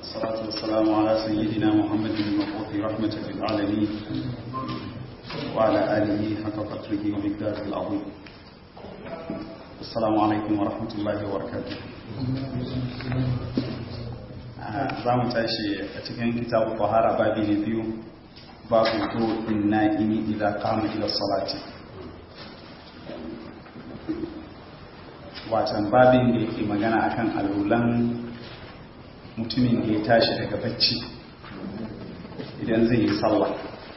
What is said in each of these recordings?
والصلاة والسلام على سيدنا محمد المبعوث رحمة للعالمين وعلى آله حق قدره ومقداره العظيم السلام عليكم ورحمة الله وبركاته za mu tashi a cikin kitabu fahara babi na biyu babu to inna ini idza qama ila salati watan babin da yake magana akan alulan mutumin da ya tashi daga bacci idan zai yi sallah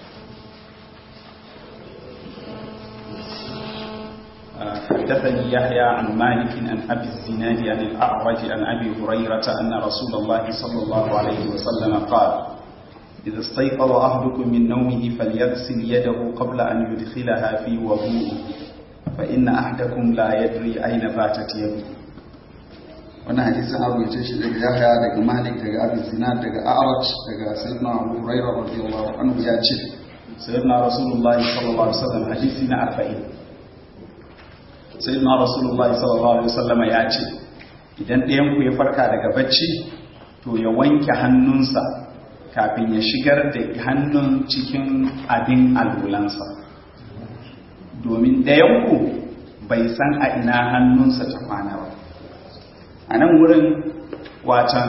حدثني يحيى عن مالك عن ابي الزناد عن الاعرج عن ابي هريره ان رسول الله صلى الله عليه وسلم قال اذا استيقظ احدكم من نومه فليغسل يده قبل ان يدخلها في وضوءه فان احدكم لا يدري اين باتت يده wannan hadisin an rubuce shi daga yahya daga malik daga abin zinad daga a'raj daga sayyidina abu hurairah radiyallahu anhu ya ce sayyidina rasulullahi sallallahu alaihi wasallam hadisi na 40 sayyidina rasulullahi sallallahu alaihi wasallam ya ce idan ɗayan ku ya farka daga bacci to ya wanke hannunsa kafin ya shigar da hannun cikin abin albulansa domin ɗayan ku bai san a ina hannunsa ta kwana ba a nan wurin watan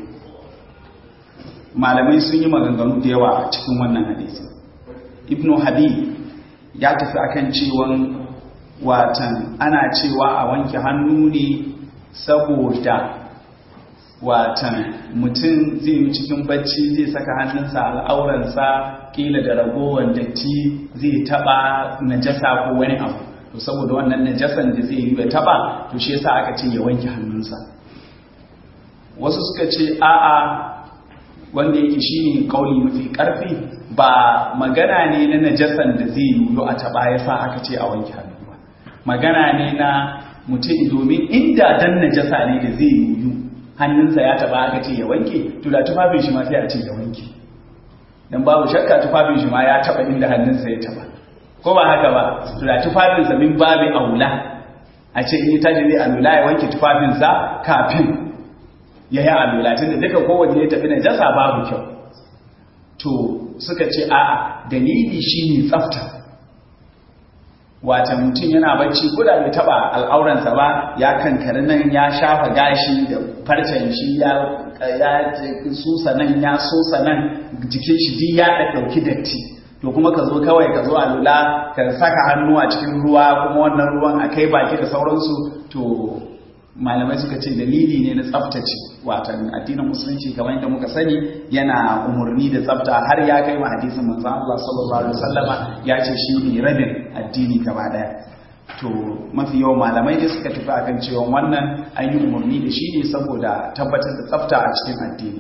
malamai sun yi maganganu da yawa a cikin wannan hadisi ibn habib ya tafi akan cewan watan ana cewa a wanke hannu ne saboda watan mutum zai yi cikin bacci zai saka hannunsa al'auransa kila da ragowar datti zai taba najasa ko wani abu to saboda wannan najasan da zai yi ya taba to shi yasa aka ce ya wanke hannunsa wasu suka ce a'a wanda yake shine kauli mafi karfi ba magana ne na najasan da zai yi a taba yasa aka ce a wanke hannu ba magana ne na mutum domin inda dan najasa ne da zai yi hannunsa ya taba aka ce ya wanke to da tufafin shi ma sai a ce ya wanke dan babu shakka tufafin shi ma ya taba inda hannunsa ya taba ko ba haka ba to da tufafinsa min babi aula a ce in tashi zai alula ya wanke tufafinsa kafin ya yi alula tun da duka kowanne ya tafi najasa babu kyau to suka ce a'a dalili shine tsafta wata mutum yana bacci ko da bai taba al'auransa ba ya kankari nan ya shafa gashi da farcen shi ya ya susa nan ya sosa nan jikin shi duk ya ɗauki datti to kuma ka zo kawai ka zo a lula ka saka hannu a cikin ruwa kuma wannan ruwan a kai baki da sauransu to malamai suka ce dalili ne na tsaftace watan addinin musulunci kamar yadda muka sani yana umarni da tsafta har ya kai ma hadisin manzon Allah sallallahu alaihi wasallama ya ce shi ne rabin addini gaba daya to mafi yawan malamai ne suka tafi akan cewa wannan an yi umarni da shi ne saboda tabbatar da tsafta a cikin addini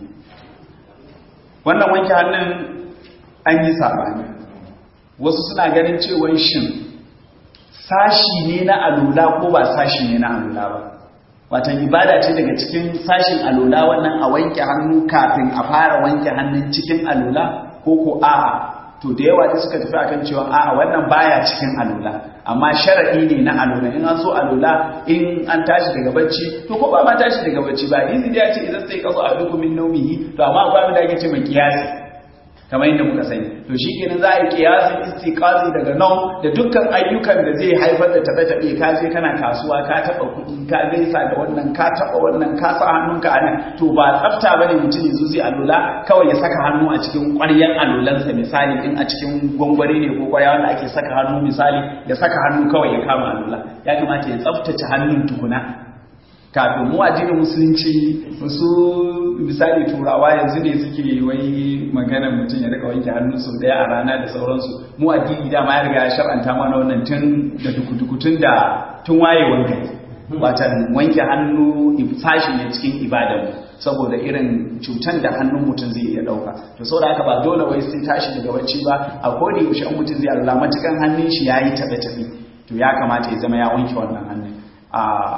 wannan wanke hannun an yi sabani wasu suna ganin cewa shin sashi ne na alula ko ba sashi ne na alula ba watan ibada ce daga cikin sashin alula wannan a wanke hannu kafin a fara wanke hannun cikin alula ko ko a'a to da yawa da suka tafi akan cewa a'a wannan baya cikin alula amma sharadi ne na alula in an so alula in an tashi daga bacci to ko ba ma tashi daga bacci ba hadisi da ya ce idan sai kazo a duk min naumihi to amma akwai abin da ake ce mai kiyasi kamar yadda muka sani to shi kenan za a yi kiyasin istiqazi daga nan da dukkan ayyukan da zai haifar da taɓe-taɓe ka je kana kasuwa ka taɓa kuɗi ka gaisa da wannan ka taɓa wannan ka sa hannunka a nan to ba tsafta ba ne mutum yanzu zai alula kawai ya saka hannu a cikin ƙwaryar alulansa misali in a cikin gwangwari ne ko ƙwarya wanda ake saka hannu misali ya saka hannu kawai ya kama alula ya kamata ya tsaftace hannun tukuna kafin mu addinin musulunci wasu misali turawa yanzu ne suke wai magana mutum ya rika wanke hannu sau daya a rana da sauransu mu addini dama ya riga ya shar'anta mana wannan tun da dukutun da tun wayewar gari watan wanke hannu sashi ne cikin ibadan saboda irin cutan da hannun mutum zai iya dauka to saboda haka ba dole wai sai tashi daga bacci ba a koda yaushe mutum zai Allah matukan hannun shi yayi tabe tabe to ya kamata ya zama ya wanke wannan hannun a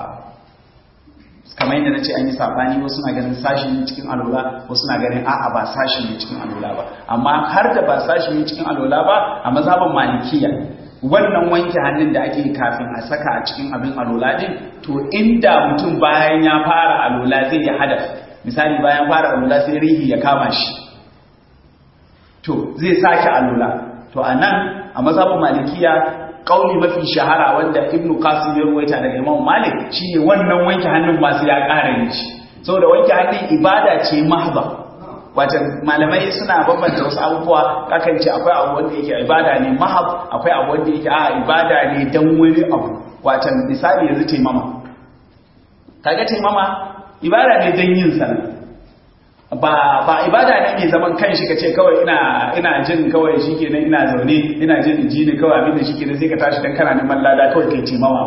kamar yadda na ce an yi sabani wasu na ganin sashi ne cikin alola wasu na ganin a'a ba sashi ne cikin alola ba amma har da ba sashi ne cikin alola ba a mazhaban malikiya wannan wanke hannun da ake kafin a saka a cikin abin alola din to inda mutum bayan ya fara alola zai yi hadaf misali bayan fara alula sai rihi ya kama shi to zai sake alula to a nan a mazhabin malikiya kauli mafi shahara wanda ibnu qasim ya ruwaita daga imam malik shine wannan wanke hannun ba sai ya ƙara yin shi saboda wanke hannun ibada ce mahba wata malamai suna bambanta wasu abubuwa kakan ce akwai abu wanda yake ibada ne mahab akwai abu wanda yake a ibada ne dan wani abu wata misali yanzu taimama kaga taimama ibada ne dan yin sallah ba ba ibada ne mai zaman kanshi ka ce kawai ina ina jin kawai shikenan ina zaune ina jin ji ne kawai abinda shikenan sai ka tashi dan kana neman lada kawai kai taimama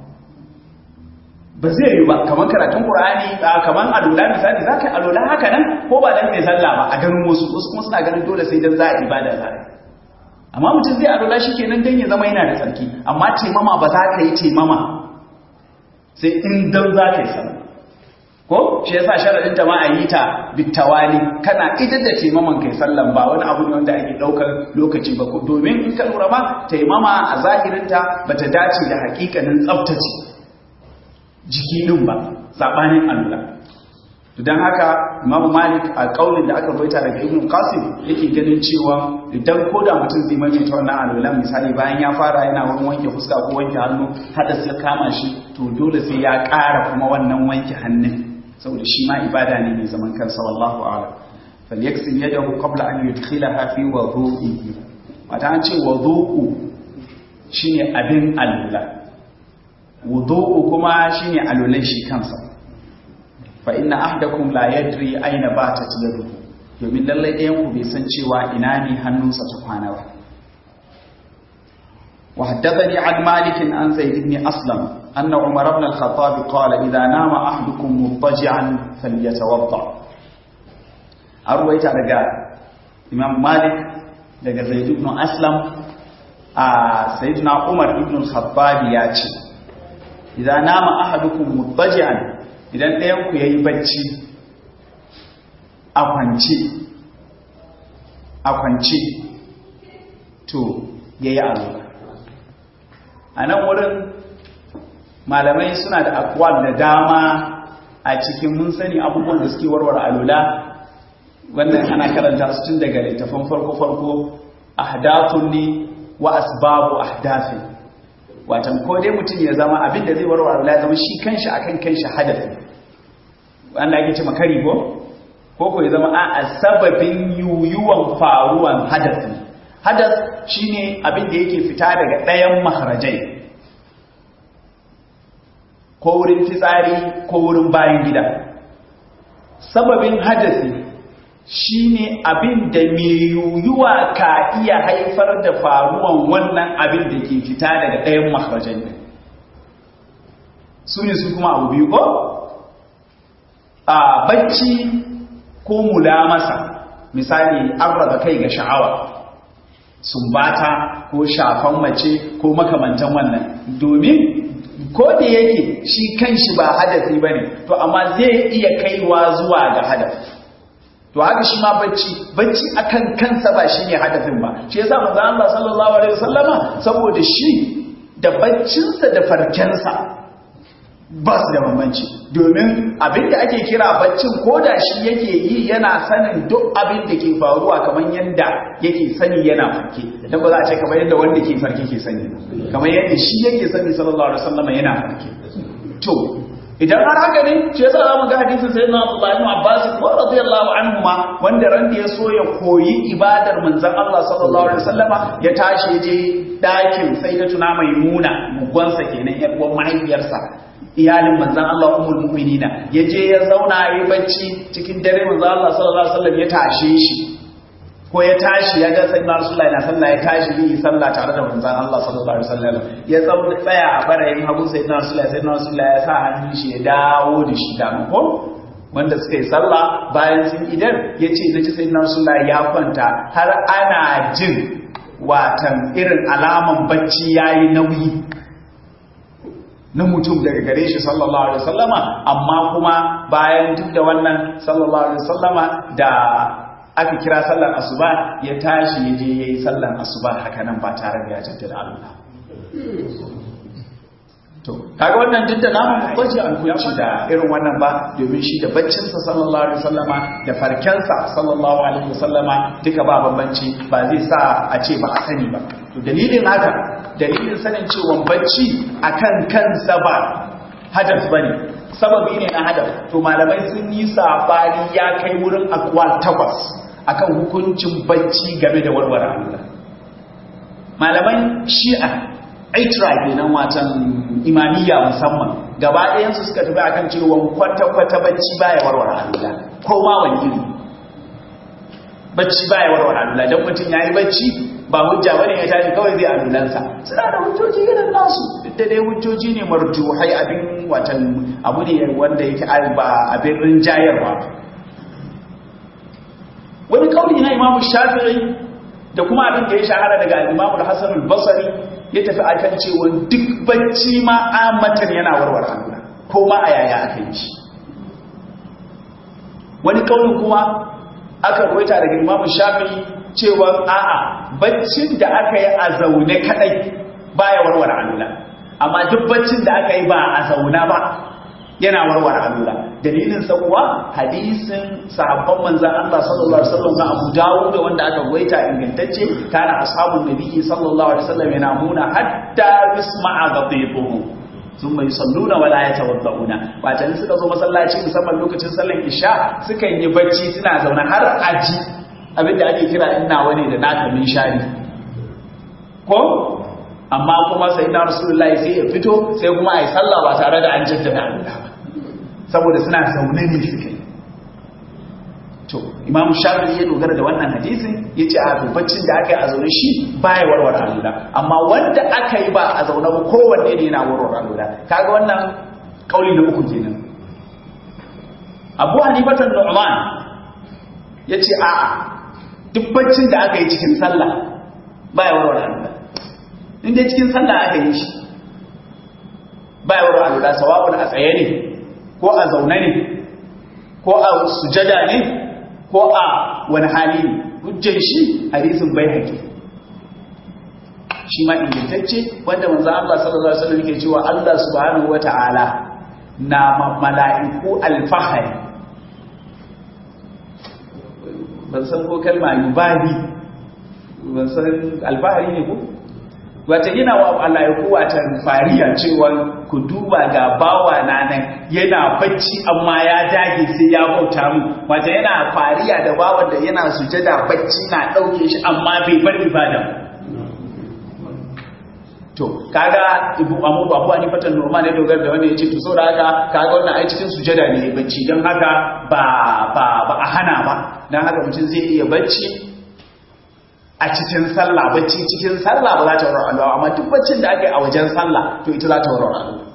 ba zai yi ba kamar karatun qur'ani kamar alula misali zaka yi alula haka nan ko ba dan mai sallah ba a ganin wasu wasu kuma suna ganin dole sai dan za a ibada za a amma mutum zai alula shikenan dan ya zama yana da tsarki amma taimama ba za ka yi taimama sai in dan za ka yi sallah ko shi yasa sharadin ta ma a yi ta bitawali kana idan da taimaman kai sallan ba wani abu ne wanda ake daukar lokaci ba domin in ka lura ma taimama a zahirin ta bata dace da hakikanin tsaftace jiki din ba sabanin Allah to dan haka Imam Malik a kaulin da aka baita daga Ibn Qasim yake ganin cewa idan koda mutum zai maimaita wannan alwala misali bayan ya fara yana wani wanke fuska ko wanke hannu hada sai kama shi to dole sai ya ƙara kuma wannan wanke hannun saboda shi ma ibada ne mai zaman kansa wallahu a'lam falyaksil yadahu qabla an yudkhilaha fi wudu'ihi wata an ce wudu'u shine abin alula wudu'u kuma shine alulan shi kansa fa inna ahdakum la yadri aina batat yaduhu domin lallai ɗayan ku bai san cewa ina ne hannunsa ta kwana ba وحدثني عن مالك عن زيد بن أسلم أن عمر بن الخطاب قال إذا نام أحدكم مضطجعا فليتوضأ أرويت رجاء إمام مالك daga Zaid ibn Aslam a Sayyidina Umar ibn al-Khattab ya ce idan nama ahadukum muttaji'an idan ɗayan ku yayi bacci a kwance a kwance to yayi alwala a nan wurin malamai suna da akwal da dama a cikin mun sani abubuwan da suke warware alula wannan ana karanta su tun daga littafin farko-farko ahdathun ne wa asbabu ahdafin watan ko dai mutum ya zama abin da zai warware alula zama shi kanshi akan kanshi hadafi wanda ake ce makari ko ko ko ya zama a sababin yuyuwan faruwan hadafi hadas shine abin da yake fita daga ɗayan maharajai ko wurin fitsari ko wurin bayan gida sababin hadasi shine abin da mai yuyuwa ka iya haifar da faruwan wannan abin da ke fita daga ɗayan maharajai su ne su kuma abu biyu ko a bacci ko mulamasa misali an raba kai ga sha'awa sumbata ko shafan mace ko makamantan wannan domin ko da yake shi kanshi ba hadafi bane to amma zai iya kaiwa zuwa ga hadafi to haka shi ma bacci bacci akan kansa ba shine hadafin ba shi yasa manzo Allah sallallahu alaihi wasallama saboda shi da baccinsa da farkensa ba su da bambanci domin abin da ake kira baccin ko da shi yake yi yana sanin duk abin da ke faruwa kamar yadda yake sani yana farke don ba za a ce kamar yadda wanda ke farke ke sani kamar yadda shi yake sani sallallahu alaihi wasallam yana farke to idan har haka ne ce yasa zamu ga hadisin sayyidina Abdullah ibn Abbas ko radiyallahu anhu ma wanda ran da ya so ya koyi ibadar manzon Allah sallallahu alaihi wasallama ya tashi je dakin sayyidatuna maimuna mugwansa kenan yar uwan mahaifiyarsa iyalin manzan Allah ummul mu'minina yaje ya zauna yayi bacci cikin dare manzan Allah sallallahu alaihi wasallam ya tashe shi ko ya tashi ya ga sayyidina Rasulullahi na sallah ya tashi yi sallah tare da manzan Allah sallallahu alaihi wasallam ya tsauna tsaya a barayin hagun sayyidina Rasulullahi sayyidina Rasulullahi ya sa hannun shi ya dawo da shi da ko wanda suka yi sallah bayan sun idan ya ce na ji sayyidina Rasulullahi ya kwanta har ana jin watan irin alaman bacci yayi nauyi na mutum daga gare shi sallallahu alaihi wasallama amma kuma bayan duk da wannan sallallahu alaihi wasallama da aka kira sallar asuba ya tashi ya je yayi sallar asuba haka nan ba tare da ya jaddada Allah to kaga wannan duk da namu bace an kunci da irin wannan ba domin shi da baccin sa sallallahu alaihi wasallama da farkensa sallallahu alaihi wasallama duka ba bambanci ba zai sa a ce ba a sani ba to dalilin haka dalilin sanin cewa bacci akan kansa ba hadaf bane sababi ne na hadaf to malamai sun yi sabani ya kai wurin akwal takwas akan hukuncin bacci game da warware Allah malaman shi'a aitra kenan watan imamiyya musamman gaba ɗayansu suka tafi akan cewa kwata-kwata bacci baya warware alula ko ma wani iri bacci baya warware alula don mutum ya yi bacci ba hujja bane ya tashi kawai zai alulansa suna da hujjoji irin nasu duk da dai hujjoji ne marjuhai abin watan abu ne wanda yake ba abin rinjayarwa wani kauli na imamu shafi'i da kuma abin da ya shahara daga imamu al-hasan al-basri ya tafi akan cewa duk bacci ma amatan yana warware Allah ko ma a yaya aka yi shi wani kauli kuma aka ruwaita daga imamu shafi'i cewa a'a baccin da aka yi a zaune kadai baya warware Allah amma duk baccin da aka yi ba a zauna ba yana warware alula dalilin sa kuwa hadisin sahabban manzon Allah sallallahu alaihi wasallam na Abu Dawud wanda aka goita ingantacce kana ashabun nabiyyi sallallahu alaihi wasallam yanamuna hatta yasma'a ghadibuhum thumma yusalluna wala yatawadduna wato in suka zo masallaci musamman lokacin sallar isha suka yi bacci suna zaune har aji abinda ake kira inna wani da naka min shari ko amma kuma sai na rasulullahi sai ya fito sai kuma a yi sallah ba tare da an jaddada alula ba saboda suna zaune ne suke to imam shafi ya dogara da wannan hadisin ya ce a baccin da aka yi a zaune shi baya warware alula amma wanda aka yi ba a zaune ba kowanne ne yana warware alula kaga wannan kauli na uku kenan abu hanifatan nu'man ya ce a'a duk baccin da aka yi cikin sallah baya warware alula inda cikin sallah aka yi shi ba ya warwa alula sawa'un a tsaye ne ko a zaune ne ko a sujada ne ko a wani hali ne hujjar shi hadisin bai haƙi shi ma ingantacce wanda manzo Allah sallallahu alaihi wasallam yake cewa Allah subhanahu wata'ala na mala'iku alfahari ban san ko kalma yubahi ban san alfahari ne ko wata yana wa Allah ya wata fariya cewa ku duba ga bawa na nan yana bacci amma ya dage sai ya bauta mu wata yana fariya da bawan da yana sujada bacci na dauke shi amma bai bar ibada to kaga ibu amu babu ani fatan normal ne dogar da wanda yace to saboda haka kaga wannan ai cikin sujada ne bacci dan haka ba ba ba a hana ba dan haka mutum zai iya bacci a cikin sallah bacci cikin sallah ba za ta warware Allah amma duk baccin da ake a wajen sallah to ita za ta warware Allah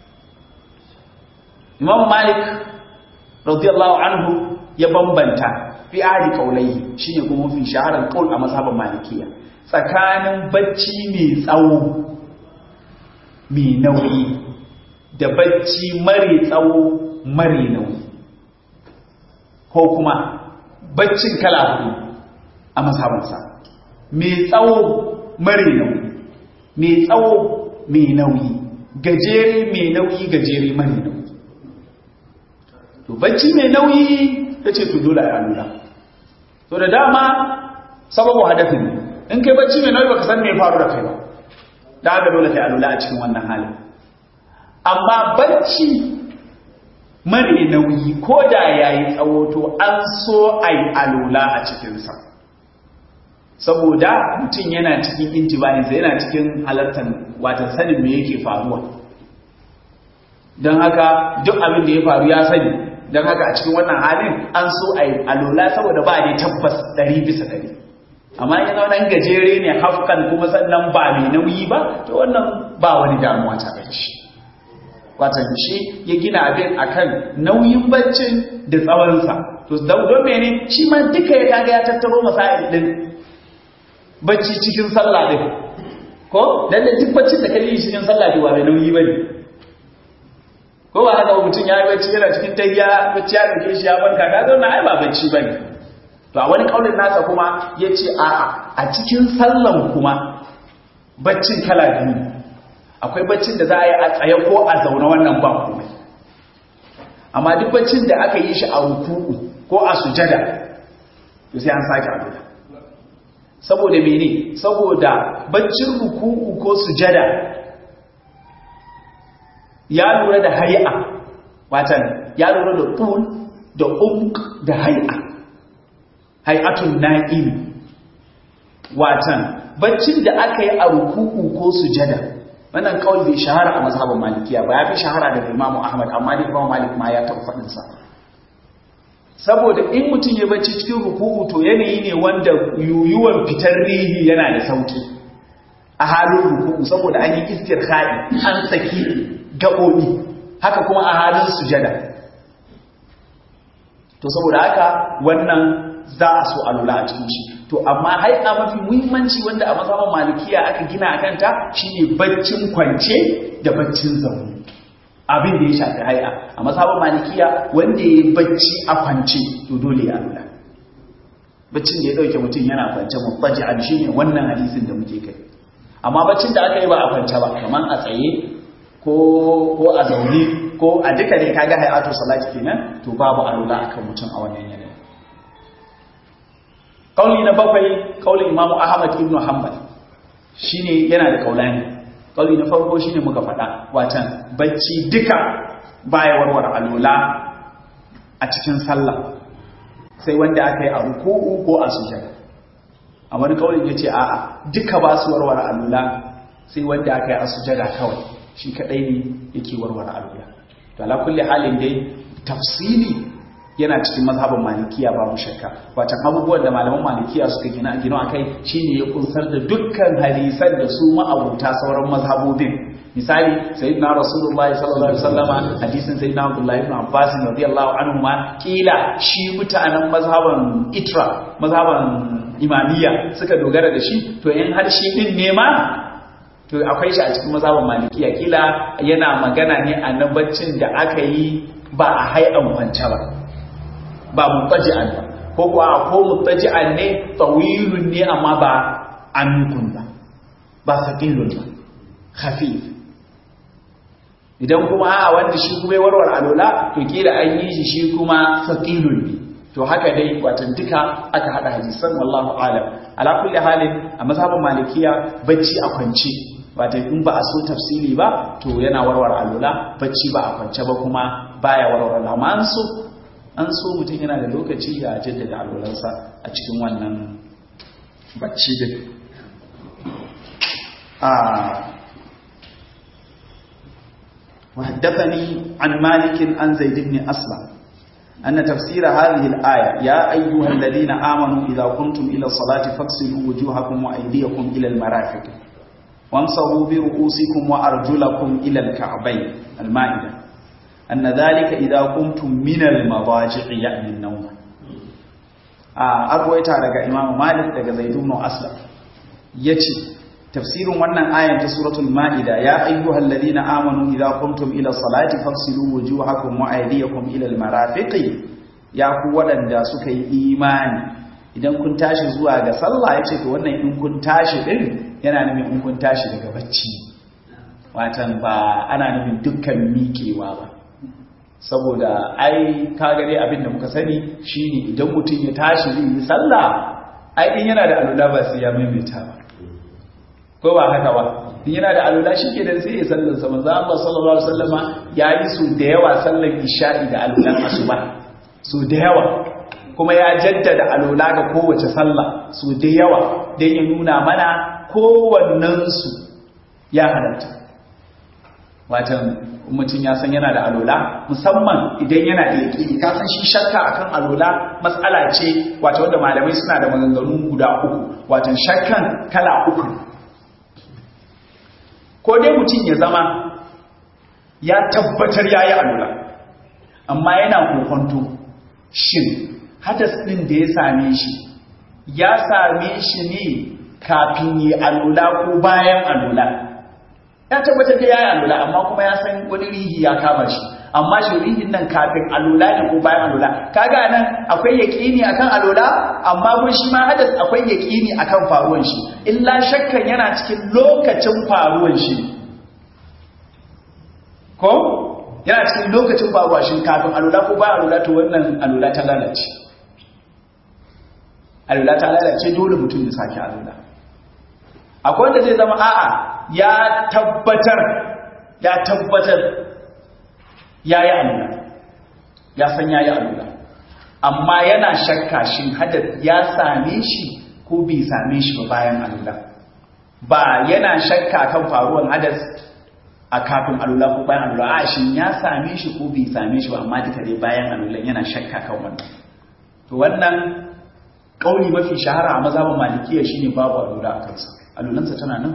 Imam Malik radiyallahu anhu ya bambanta fi ahli qaulai shine kuma fi shaharar qaul a mazhabin malikiya tsakanin bacci mai tsawo mai nauyi da bacci mare tsawo mare nauyi ko kuma baccin kala hudu a mazhabinsa mai tsawo mare nauyi mai tsawo mai nauyi gajere mai nauyi gajere mare nauyi to bacci mai nauyi ta ce to dole a nuna to da dama sababu hadafin ne in kai bacci mai nauyi baka san me faru da kai ba da haka dole kai alula a cikin wannan halin amma bacci mare nauyi ko da yayi tsawo to an so ai alula a cikinsa saboda mutum yana cikin intibaninsa yana cikin halartar watan sanin me yake faruwa don haka duk abin da ya faru ya sani don haka a cikin wannan halin an so a yi alola saboda ba ne tabbas ɗari bisa ɗari amma ya zama nan gajere ne hafkan kuma sannan ba mai nauyi ba to wannan ba wani damuwa ta da shi watan shi ya gina abin akan nauyin baccin da tsawonsa to don mene shi ma duka ya kaga ya tattaro masail din bacci cikin sallah din ko dan da duk baccin da kai cikin sallah din ba mai nauyi bane ko ba haka mutum ya yi bacci yana cikin tayya bacci ya rike shi ya barka ka zauna ai ba bacci bane to a wani kaulin nasa kuma yace a'a a cikin sallan kuma baccin kala biyu akwai baccin da za a yi a tsaye ko a zaune wannan ba komai amma duk baccin da aka yi shi a ruku'u ko a sujada to sai an sake alula saboda mene saboda baccin ruku'u ko sujada ya lura da hay'a watan ya lura da tul da umq da hay'a hay'atun na'im watan baccin da aka yi a ruku'u ko sujada wannan kawai bai shahara a mazhabin malikiya ba ya fi shahara daga imamu ahmad amma da imamu malik ma ya taɓa faɗinsa saboda in mutum ya bacci cikin ruku'u to yanayi ne wanda yuyuwan fitar rihi yana da sauki a halin ruku'u saboda an yi istirhadi an saki gaɓoɓi haka kuma a halin sujada to saboda haka wannan za a so a lura a cikin shi to amma haika mafi muhimmanci wanda a mazhaban malikiya aka gina a kanta shine baccin kwance da baccin zaune abin da ya shafi haia a mazhaban malikiya wanda ya bacci a kwance to dole ya lura baccin da ya dauke mutum yana kwance mubbaji an shine wannan hadisin da muke kai amma baccin da aka yi ba a kwance ba kamar a tsaye ko ko a zaune ko a duka ne kaga hayatu salati kenan to babu alula akan mutum a wannan yanayi kauli na bakwai kaulin imamu ahmad ibn hanbal shine yana da kaulani kauli na farko shine muka faɗa watan bacci duka baya warware alula a cikin sallah sai wanda aka yi a ruku'u ko a sujada a wani kaulin yace a'a duka ba su warware alula sai wanda aka yi a sujada kawai shi kadai ne yake warware alula to ala kulli halin dai tafsili yana cikin mazhabin malikiya babu shakka watan abubuwan da malaman malikiya suka gina gino akai shine ya kunsar da dukkan hadisan da su ma'abuta sauran mazhabobin misali sayyidina rasulullahi sallallahu alaihi wasallama hadisin sayyidina abdullahi ibn abbas radiyallahu anhu ma kila shi mutanen mazhaban itra mazhaban imamiyya suka dogara da shi to in har shi din ne ma to akwai shi a cikin mazhaban malikiya kila yana magana ne a nan baccin da aka yi ba a hai'an kwance ba ba mutaji'an ba ko kuwa ko mutaji'an ne tawilun ne amma ba amikun ba ba saqilun ba khafif idan kuma a wanda shi kuma ya warware alola to kila an yi shi shi kuma saqilun ne to haka dai watan duka aka hada hadisan wallahu alam ala kulli halin a mazhabin malikiya bacci a kwance watan in ba a so tafsili ba to yana warware alola bacci ba a kwance ba kuma baya warware amma an so an so mutum yana da lokaci ya jaddada alolansa a cikin wannan bacci din وحدثني عن مالك عن زيد بن أسلم أن تفسير هذه الآية يا أيها الذين آمنوا إذا قمتم إلى الصلاة فاغسلوا وجوهكم وأيديكم إلى المرافق وامسحوا برؤوسكم وأرجلكم إلى الكعبين المائدة أن ذلك إذا قمتم من المضاجع يعني النوم أرويت على إمام مالك daga Zaid ibn Aslam yace tafsirin wannan ayan ta suratul maida ya ayyuhal ladina amanu idza qumtum ila salati faghsilu wujuhakum wa aydiyakum ila al marafiqi ya ku wadanda suka yi imani idan kun tashi zuwa ga sallah yace to wannan in kun tashi din yana nufin in kun tashi daga bacci watan ba ana nufin dukkan miƙewa ba saboda ai kaga dai abin da muka sani shine idan mutum ya tashi zai yi sallah ai in yana da alula ba sai ya maimaita ba ko ba haka ba in yana da alula shike dan sai ya sallar sa manzo Allah sallallahu alaihi wasallama yayi su da yawa sallar isha'i da alulan asuba su da yawa kuma ya jaddada alula ga kowace sallah su da yawa dan ya nuna mana kowannen su ya halatta watan mutum ya san yana da alola musamman idan yana da yaƙini ka san shi shakka akan alola matsala ce wato wanda malamai suna da maganganu guda uku watan shakkan kala uku ko dai mutum ya zama ya tabbatar ya yi alola amma yana kokonto shin hadas ɗin da ya same shi ya same shi ne kafin yi alola ko bayan alola ya tabbatar da yayi alula amma kuma ya san wani rihi ya kama shi amma shi rihin nan kafin alula ne ko bayan alula kaga nan akwai yaqini akan alula amma kun shi ma hadas akwai yaqini akan faruwan shi illa shakkan yana cikin lokacin faruwan shi ko yana cikin lokacin babu washin kafin alula ko ba alula to wannan alula ta lalace alula ta lalace dole mutum ya sake alula akwai wanda zai zama a'a ya tabbatar ya tabbatar ya yi alula ya san ya yi alula amma yana shakka shin hadar ya same shi ko bai same shi ba bayan alula ba yana shakka kan faruwan hadas a kafin alula ko bayan alula a shin ya same shi ko bai same shi ba amma duka dai bayan alulan yana shakka kan wannan to wannan kauli mafi shahara a mazhabin malikiya shine babu alula a kansa alulansa tana nan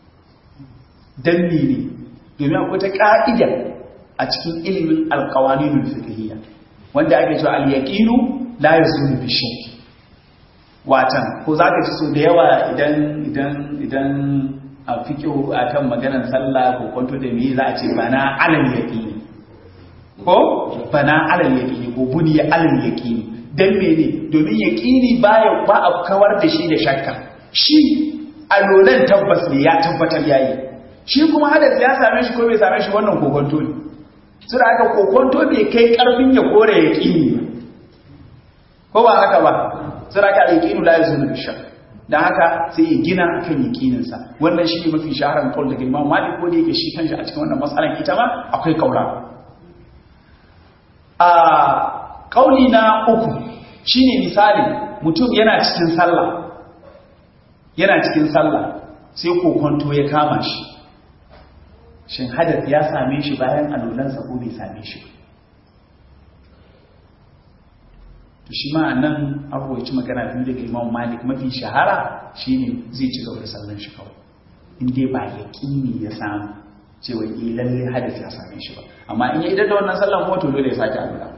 danni ne domin akwai ta ka'ida a cikin ilimin alqawaninul fiqhiyya wanda ake cewa al-yaqinu la yazulu bi shakk watan ko zaka ci so da yawa idan idan idan a fikihu akan maganar sallah ko kwanto da me za a ce bana alal yaqini ko bana alal yaqini ko buniya alal yaqini dan mene domin yaqini baya ba a kawar da shi da shakka shi alolan tabbas ne ya tabbatar yayi shi kuma hadas ya same shi ko bai same shi wannan kokonto ne sura aka kokonto bai kai karfin ya kore yaqini ko ba haka ba sura aka yaqinu la yazulu bi shakk dan haka sai ya gina akan yaqininsa wannan shi ne mafi shaharan kaul daga Imam Malik ko da yake shi kanshi a cikin wannan matsalan ita ma akwai kaura a kauli na uku shine misali mutum yana cikin sallah yana cikin sallah sai kokonto ya kama shi shin hadath ya same shi bayan alulansa ko bai same shi to shi ma nan abuwaci magana biyu daga imam malik mafi shahara shine zai ci gaba da sallan shi kawai in dai ba yaƙini ya samu cewa yi lalle hadis ya same shi ba amma in ya idar da wannan sallan kuma to dole ya sake alula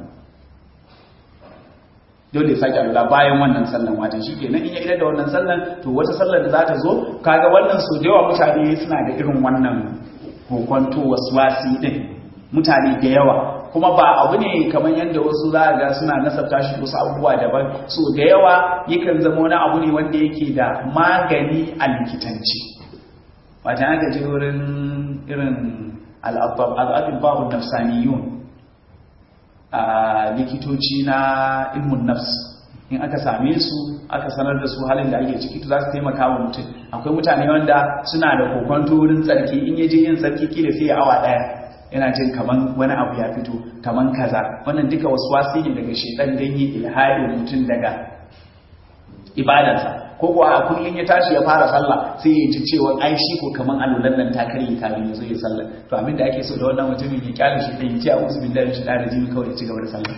dole ya sake alula bayan wannan sallan watan shi kenan in ya idar da wannan sallan to wata sallar da za ta zo kaga wannan so da yawa mutane suna da irin wannan kokonto waswasi din mutane da yawa kuma ba abu ne kamar yadda wasu za ga suna nasabta shi wasu abubuwa daban so da yawa yakan zama wani abu ne wanda yake da magani a likitanci wata aka je wurin irin al'adun babu nafsaniyun a likitoci na ilmun nafs in aka same su aka sanar da su halin da ake ciki to za su taimaka wa mutum akwai mutane wanda suna da kokonto wurin tsarki in yaje yin tsarki kila sai awa daya yana jin kaman wani abu ya fito kaman kaza wannan duka wasu wasi ne daga shedan dan yi ilhadin mutum daga ibadarsa ko kuwa a kullum ya tashi ya fara sallah sai ya ji cewa ai shi ko kaman alulan nan ta karye kafin ya zo ya sallah to abin da ake so da wannan mutumin ya kyale shi dan ya ce a'udhu billahi minash shaitanir rajim kawai ya ci gaba da sallar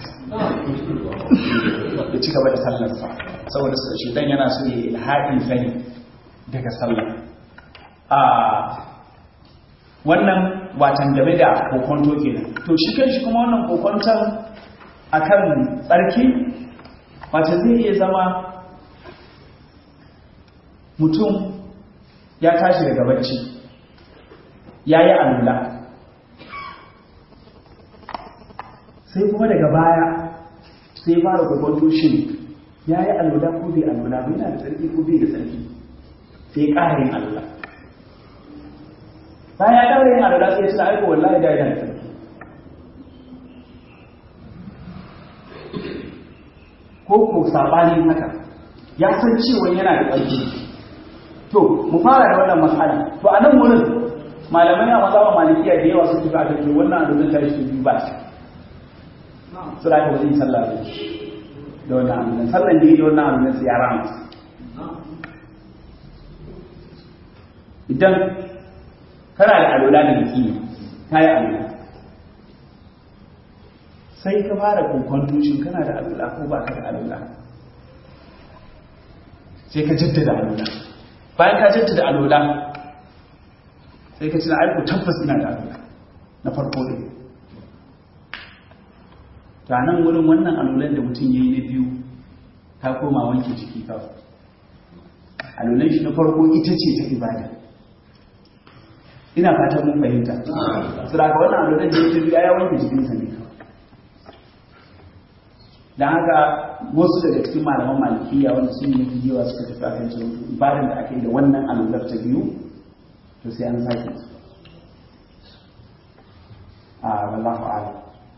ya ci gaba da sallar sa saboda shi dan yana so ya ilhadin sani daga sallah a wannan watan game da kokonto kenan to shi kan shi kuma wannan kokonton akan tsarki watan zai iya zama mutum ya tashi daga bacci ya yi alula sai kuma daga baya sai fara kokonto shi ya yi alula ko bai alula bai na da tsarki ko bai da tsarki sai ƙarin alula bayan ya daure yin alula sai suna aiko wallahi da yana da ko ko sabanin haka ya san cewa yana da ƙarfi to mu fara da wannan matsala to a nan wurin malamai a maza malikiya da yawa sun tafi a kan wannan alulun ta shi biyu ba shi su da aka wajen sallah da wannan alulun sallan da yi da wannan alulun su ya rama idan kana da alola da yaki ka yi alola sai ka fara kokon tushin kana da alola ko ba ka da alola sai ka jaddada alola bayan ka jaddada alola sai ka cina aiko tabbas ina da alola na farko ne ta nan wurin wannan alolan da mutum ya yi na biyu ta koma wanke jiki kawai alolan shi na farko ita ce ta ibada ina fatan mun fahimta saboda wannan alulan da yake biya ya wanke jikinsa ne dan haka wasu daga cikin malaman malikiya wanda sun yi yawa suka tafi akan cewa ibadan da ake da wannan alular ta biyu to sai an sake wallahu a'lam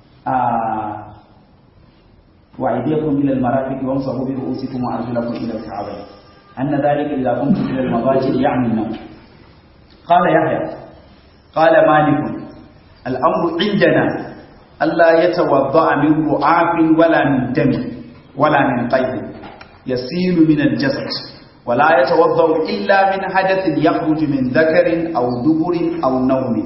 wa aydiyakum ila al-marafiq wamsahu bi ru'usikum wa arjulakum ila al-ka'bayn anna dhalika idha kuntum ila al-madaji ya'ni an-nawm qala yahya qala malik al-amru 'indana alla yatawadda'a min ru'afin wala min dami wala min qayb yasilu min al-jasad ولا يتوضا الا من حدث يخرج من ذكر او دبر او نوم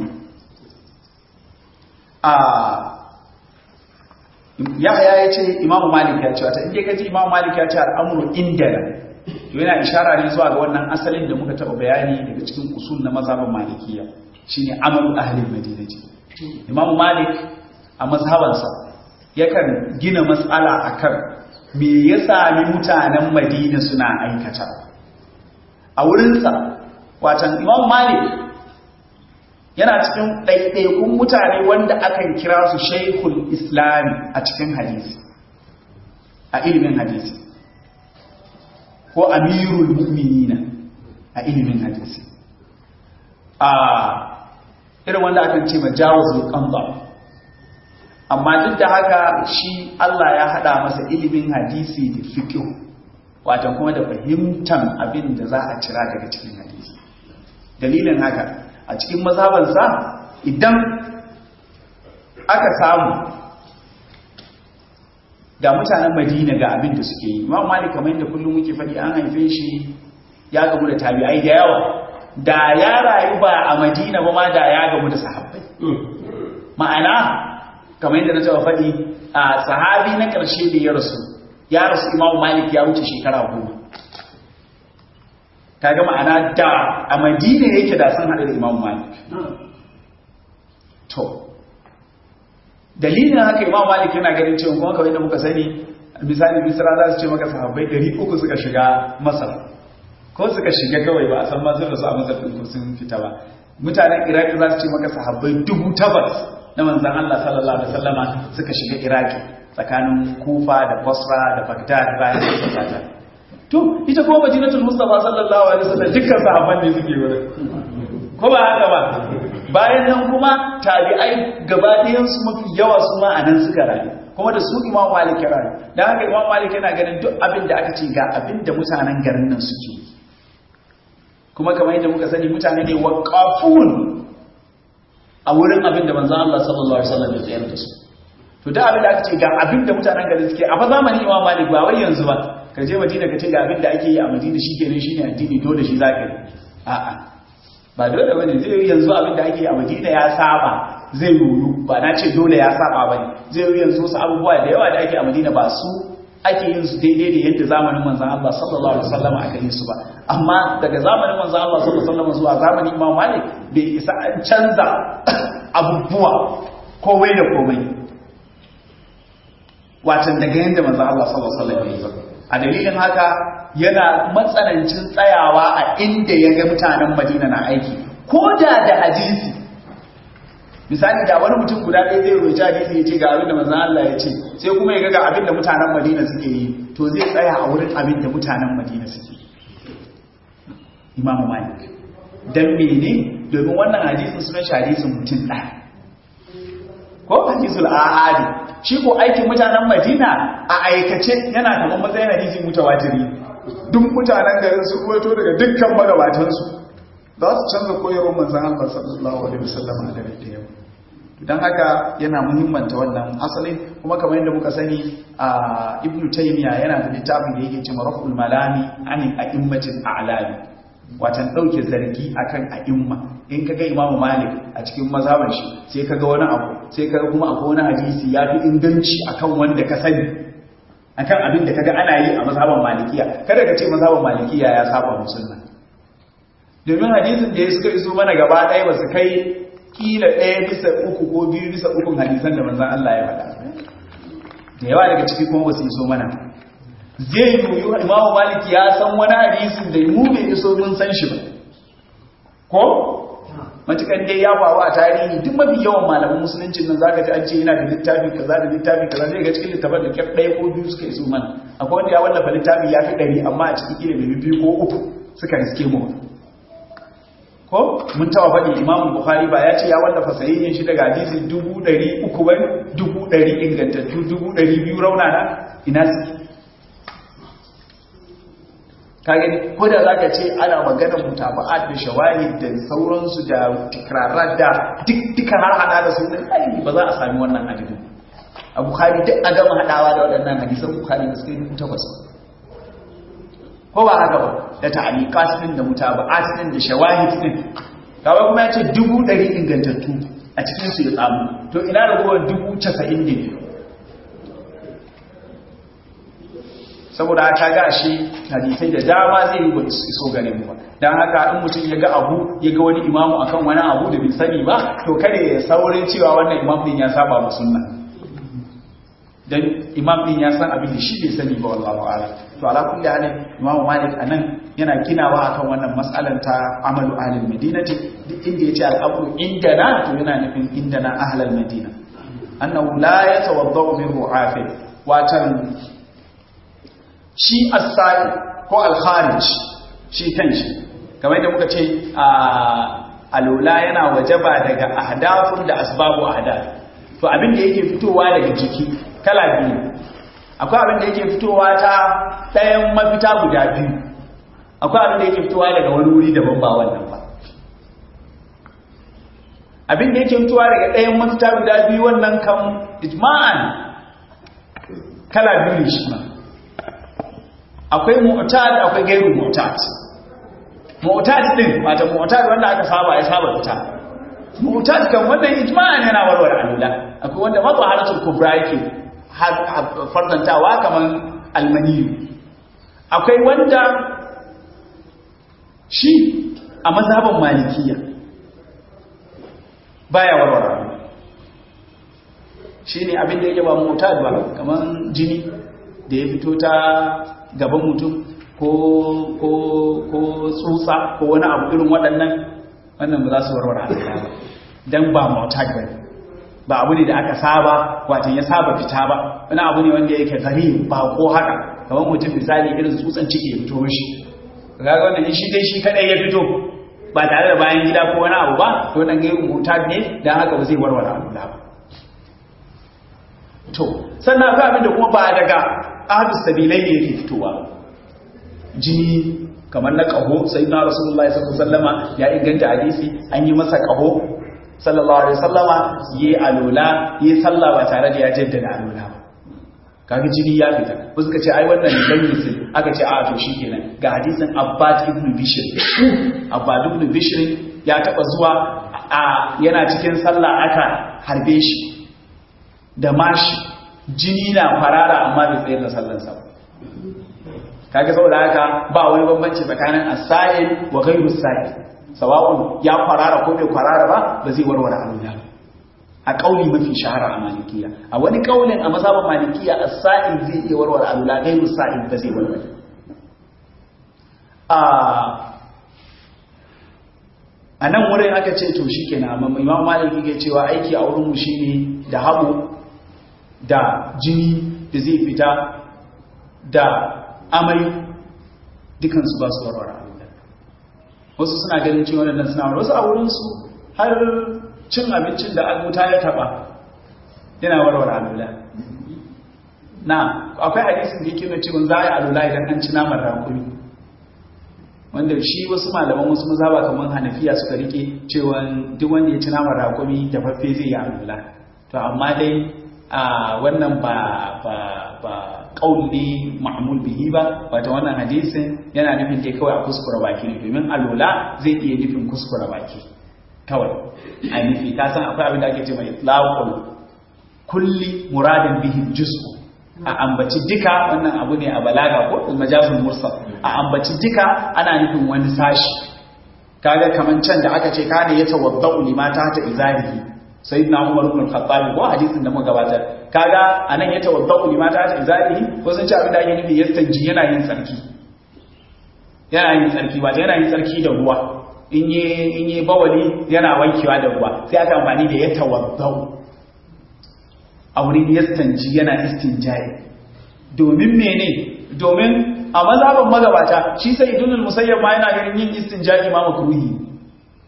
Yahya ya ce Imam Malik ya ce wata inda kaji Imam Malik ya ce al'amuru indana to yana ishara ne zuwa ga wannan asalin da muka taba bayani daga cikin usul na mazhabin Malikiya shine amalu ahli Madinati Imam Malik a mazhabansa yakan gina mas'ala akan me ya sami mutanen Madina suna aikata a wurinsa watan Imam Malik yana cikin ɗaiɗaikun mutane wanda akan kira su shaikul islami a cikin hadisi a ilimin hadisi ko amirul mu'minina a ilimin hadisi a irin wanda akan ce ma jawazul qamba amma duk da haka shi Allah ya hada masa ilimin hadisi da fiqh wato kuma da fahimtan abin da za a cira daga cikin hadisi dalilin haka a cikin mazhabansa idan aka samu ga mutanen madina ga abin da suke yi imam malik kamar yadda kullum muke faɗi an haife shi ya gamu da tabi'ai da yawa da ya rayu ba a madina ba ma da ya gamu da sahabbai ma'ana kamar yadda na taɓa faɗi a sahabi na ƙarshe da ya rasu ya rasu imam malik ya wuce shekara goma kaga ma'ana da a madina yake da sun haɗu da imam malik to dalilin haka imam malik yana ganin cewa kuma kawai da muka sani misali misra za su ce maka sahabbai ɗari uku suka shiga masar ko suka shiga kawai ba a san masu rasu a masar ɗin sun fita ba mutanen iraki za su ce maka sahabbai dubu tabbas na manzan allah sallallahu alaihi wasallama suka shiga iraki tsakanin kufa da basra da bagdad bayan da suka to ita kuma madinatul mustafa sallallahu alaihi wasallam dukkan sahabban ne suke wurin ko ba haka ba bayan nan kuma tabi'ai gaba ɗayan su mafi yawa su ma anan suka rayu kuma da su imam malik ya rayu dan haka imam malik yana ganin duk abin da aka ce ga abin da mutanen garin nan suke kuma kamar yadda muka sani mutane ne waqafun a wurin abin da manzon Allah sallallahu alaihi wasallam ya tsayar da su to da abin da aka ce ga abin da mutanen garin suke a fa zamanin imam malik ba wai yanzu ba ka je madina ka ce ga abin da ake yi a madina shi kenan shi ne addini dole shi za ka yi a'a ba dole bane zai yi yanzu abin da ake yi a madina ya saba zai yoyu ba na ce dole ya saba bane zai yi yanzu wasu abubuwa da yawa da ake a madina ba su ake yin su daidai da yadda zamanin manzon Allah sallallahu alaihi wasallam aka yi su ba amma daga zamanin manzon Allah sallallahu alaihi wasallam zuwa zamanin Imam Malik bai isa an canza abubuwa komai da komai watan daga yadda manzon Allah sallallahu alaihi wasallam ya yi a dalilin haka yana matsanancin tsayawa a inda ya ga mutanen madina na aiki ko da da hadisi misali da wani mutum guda ɗaya zai roci hadisi ya ce ga abin da manzan Allah ya ce sai kuma ya ga abin da mutanen madina suke yi to zai tsaya a wurin abin da mutanen madina suke yi imamu malik dan mene domin wannan hadisin sunan shi hadisin mutum ɗaya ko hadisul ahadi shi ko aikin mutanen Madina a aikace yana kamar matsayin hadisi mutawatiri duk mutanen garin su ruwaito daga dukkan magabatan su za su canza koyarwar manzon Allah sallallahu alaihi wasallam a dare da yau dan haka yana muhimmanta wannan asalin kuma kamar yadda muka sani a Ibn Taymiyyah yana da littafin da yake cewa Raf'ul Malami an a'immatil a'lami watan dauke zargi akan a'imma in kaga Imam Malik a cikin mazhaban shi sai kaga wani abu sai kaga kuma akwai wani hadisi ya fi inganci akan wanda ka sani akan abin da kaga ana yi a mazhaban Malikiya kada ka ce mazhaban Malikiya ya saba musulma domin hadisin da ya suka iso mana gaba ɗaya ba su kai kila ɗaya bisa uku ko biyu bisa ukun hadisan da manzon Allah ya faɗa da yawa daga ciki kuma ba su iso mana zai yi imamu maliki ya san wani hadisin da mu bai iso mun san shi ba ko matukan dai ya faru a tarihi duk mafi yawan malaman musuluncin nan zaka ji an ce yana da littafi kaza da littafi kaza zai ga cikin littafin da kyar ɗaya ko biyu suka iso mana akwai wanda ya wallafa littafi ya fi ɗari amma a cikin kila bai biyu ko uku suka riske mu ko mun tawa faɗi imamu bukhari ba ya ce ya wallafa sayayyen shi daga hadisi dubu ɗari uku ba dubu ɗari ingantattu dubu ɗari biyu raunana ina suke kage ko da zaka ce ana maganar mutaba'at da shawahid da sauransu da tikrarar da duk duka har hada da sunan kai ba za a sami wannan adadin a bukhari duk a gama hadawa da waɗannan hadisan bukhari da suka yi takwas ko ba haka ba da ta'aliqat din da mutaba'at din da shawahid din kawai kuma ya ce dubu ɗari ingantattu a cikin su ya tsamu to ina ragowar dubu casa'in ne saboda haka ga shi hadisai da dama zai yi wani iso gare mu don haka in mutum ya ga abu ya ga wani imamu akan wani abu da bai sani ba to kada ya saurin cewa wannan imam din ya saba wa sunna dan imam din ya san abin da shi bai sani ba wallahi a'lam to ala kulli halin imamu malik anan yana ginawa akan wannan mas'alan ta amalu ahlul madinati duk inda yace al-amru indana to yana nufin indana ahlul madina annahu la yatawaddau min ru'afi watan shi as-sa'i ko al-kharij shi kanshi kamar da muka ce a alula yana wajaba daga ahdafun da asbabu ahdath to abin da yake fitowa daga jiki kala biyu akwai abin da yake fitowa ta ɗayan mafita guda biyu akwai abin da yake fitowa daga wani wuri daban ba wannan ba abin da yake fitowa daga ɗayan mafita guda biyu wannan kan ijma'an kala biyu ne shi ma akwai mu'tad akwai gairu mu'tad mu'tad din wata mu'tad wanda aka saba ya saba fita mu'tad kan wannan ijma'an yana warware alula akwai wanda mazaharatul kubra yake fardantawa kaman almaniyu akwai wanda shi a mazhaban malikiya baya warware shi ne abin da yake ba mu'tad ba kaman jini da ya fito ta gaban mutum ko ko ko tsutsa ko wani abu irin waɗannan wannan ba za su warware alƙa ba dan ba mu'tad ba ba abu ne da aka saba wato ya saba fita ba wani abu ne wanda yake gari ba ko haka kamar mutum misali irin tsutsan ciki ya fito mishi kaga wannan shi dai shi kadai ya fito ba tare da bayan gida ko wani abu ba to nan gairu mu'tad ne dan haka ba zai warware alƙa ba to sannan akwai abin da kuma ba daga ahadus sabilai ne yake fitowa jini kamar na kaho sai na rasulullahi sallallahu alaihi wasallama ya inganta hadisi an yi masa kaho sallallahu alaihi wasallama yi alola yi sallah ba tare da ya jaddada alola ba kaga jini ya fita ko suka ce ai wannan ne dan musul aka ce a to shikenan ga hadisin abbad ibn bishr abbad ibn bishr ya taba zuwa a yana cikin sallah aka harbe shi da mashi jini na farara amma bai tsayar da sallansa ba kaga saboda haka ba wani bambanci tsakanin as-sa'il wa ghayru as-sa'il sawa'un ya farara ko bai farara ba ba zai warware alwala a kauli mafi shahara a malikiya a wani kaulin a mazhabin malikiya as-sa'il zai iya warware alwala ghayru as-sa'il ba zai warware a a nan wurin aka ce to shikenan amma imam maliki ke cewa aiki a wurin mu shine da habu da jini da zai fita da amai dukansu ba su warware alula wasu suna ganin cewa waɗannan suna wasu a wurinsu har cin abincin da almuta ya taɓa yana warware alula na akwai hadisin da yake nuna cewa za a yi alula idan an ci naman rakumi wanda shi wasu malaman wasu mazaba kamar hanafiya suka rike cewa duk wanda ya ci naman rakumi da faffe zai yi alula to amma dai a wannan ba ba ba kauli ma'mul bihi ba wata wannan hadisin yana nufin dai kawai a kuskura baki ne domin alola zai iya nufin kuskura baki kawai a nufi ka san akwai abin da ake ce mai itlaqul kulli muradin bihi juz'u a ambaci duka wannan abu ne a balaga ko majazul mursal a ambaci duka ana nufin wani sashi kaga kaman can da aka ce kana yatawaddau limata ta izarihi sayyidina Umar ibn al-Khattab ko hadisin da muka gabatar kaga anan ya tawaddau limata ta izarihi ko sun ce abin da ake nufi yastanji yana yin tsarki yana yin tsarki ba yana yin tsarki da ruwa in yi in yi bawali yana wankewa da ruwa sai aka amfani da ya tawaddau a wurin yastanji yana istinjai domin mene domin a mazhaban magabata shi sai idunul musayyab ma yana ganin yin istinja'i ma makruhi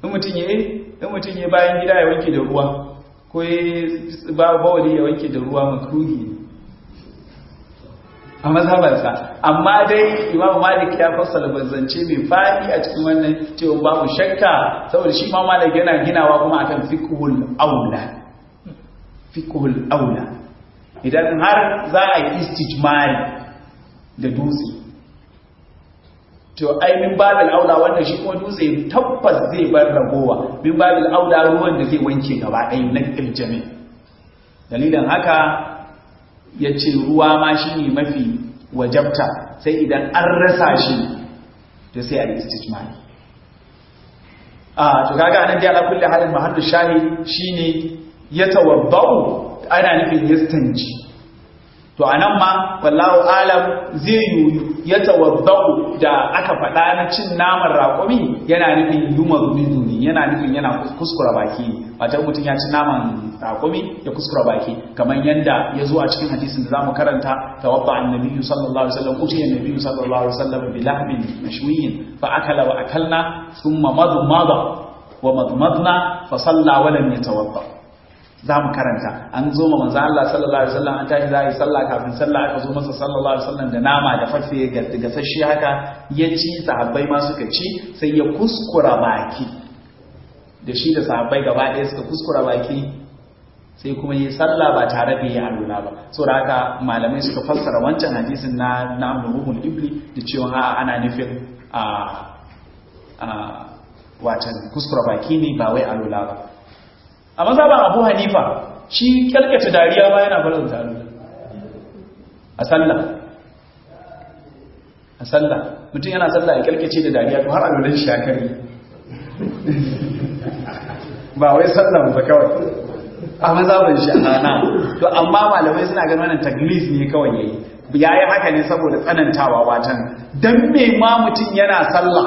in mutum ya in mutum ya bayan gida ya wanke da ruwa ko ya ba bawali ya wanke da ruwa makruhi ne a mazhabarsa amma dai imamu malik ya fassara bazance mai fadi a cikin wannan cewa babu shakka saboda shi ma malik yana ginawa kuma akan fiqhul aula fiqhul aula idan har za a yi istijmari da dutse to ai min babil aula wannan shi kuma dutse tabbas zai bar ragowa min babil aula ruwan da zai wanke gaba ɗaya na iljami dalilin haka ya ce ruwa ma shi ne mafi wajabta sai idan an rasa shi to sai a yi istijmari a to kaga anan dai ala kulli halin mahallu shahi shine ya tawabba'u ana nufin yastanji to anan ma wallahu alam zai yi ya tawabba'u da aka faɗa na cin naman raƙumi yana nufin yuma zumizumi yana nufin yana kuskura baki wata mutum ya ci naman raƙumi ya kuskura baki kamar yadda ya zo a cikin hadisin da zamu karanta tawabba annabiyyu sallallahu alaihi wasallam utiya annabiyyu sallallahu alaihi wasallam bi lahmin mashwiyin fa akala wa akalna thumma madmada wa madmadna fa salla wa lam yatawadda za mu karanta an zo ma manzo Allah sallallahu alaihi wasallam an tashi za yi sallah kafin sallah aka zo masa sallallahu alaihi wasallam da nama da fafe ga sashi haka ya ci sahabbai ma suka ci sai ya kuskura baki da shi da sahabbai gaba ɗaya suka kuskura baki sai kuma yi sallah ba tare da yi alula ba saboda haka malamai suka fassara wancan hadisin na na ruhul ibli da cewa a ana nufin a a watan kuskura baki ne ba wai alula ba a mazhaban abu hanifa shi kyalkata dariya ma yana barin taro a sallah a sallah mutum yana sallah ya kyalkace da dariya to har alulan shi ya kare ba wai sallah ba kawai a mazhaban shi ana to amma malamai suna ganin wannan taglis ne kawai yayi yayi haka ne saboda tsanantawa watan dan me ma mutum yana sallah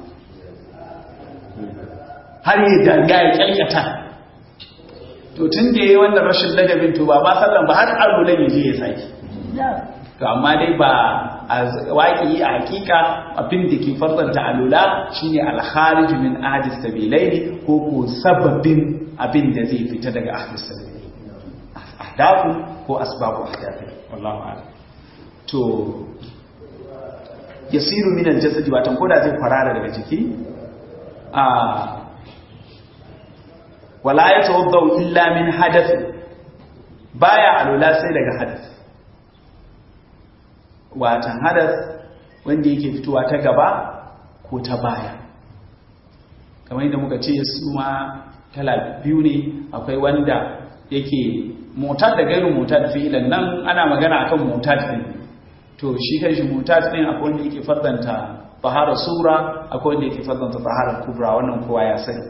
har yi dariya ya kyalkata to tun da yayi wannan rashin ladabin to ba ma sallan ba har alulan ya je ya saki to amma dai ba a waƙi a hakika abin da ke farzanta alula shine al-kharij min ahdis sabilaini ko ko sababin abin da zai fita daga ahdis sabilaini ahdafu ko asbabu ahdafi wallahu a'lam to yasiru min al-jasad watan koda zai farara daga jiki a wala ya tawaddau illa min hadath baya alula sai daga hadath watan hadath wanda yake fitowa ta gaba ko ta baya kamar yadda muka ce su ma kala biyu ne akwai wanda yake motar da gairin motar fi'ilan nan ana magana akan motar din to shi kanshi motar din akwai wanda yake faddanta tahara sura akwai wanda yake faddanta tahara kubra wannan kowa ya sani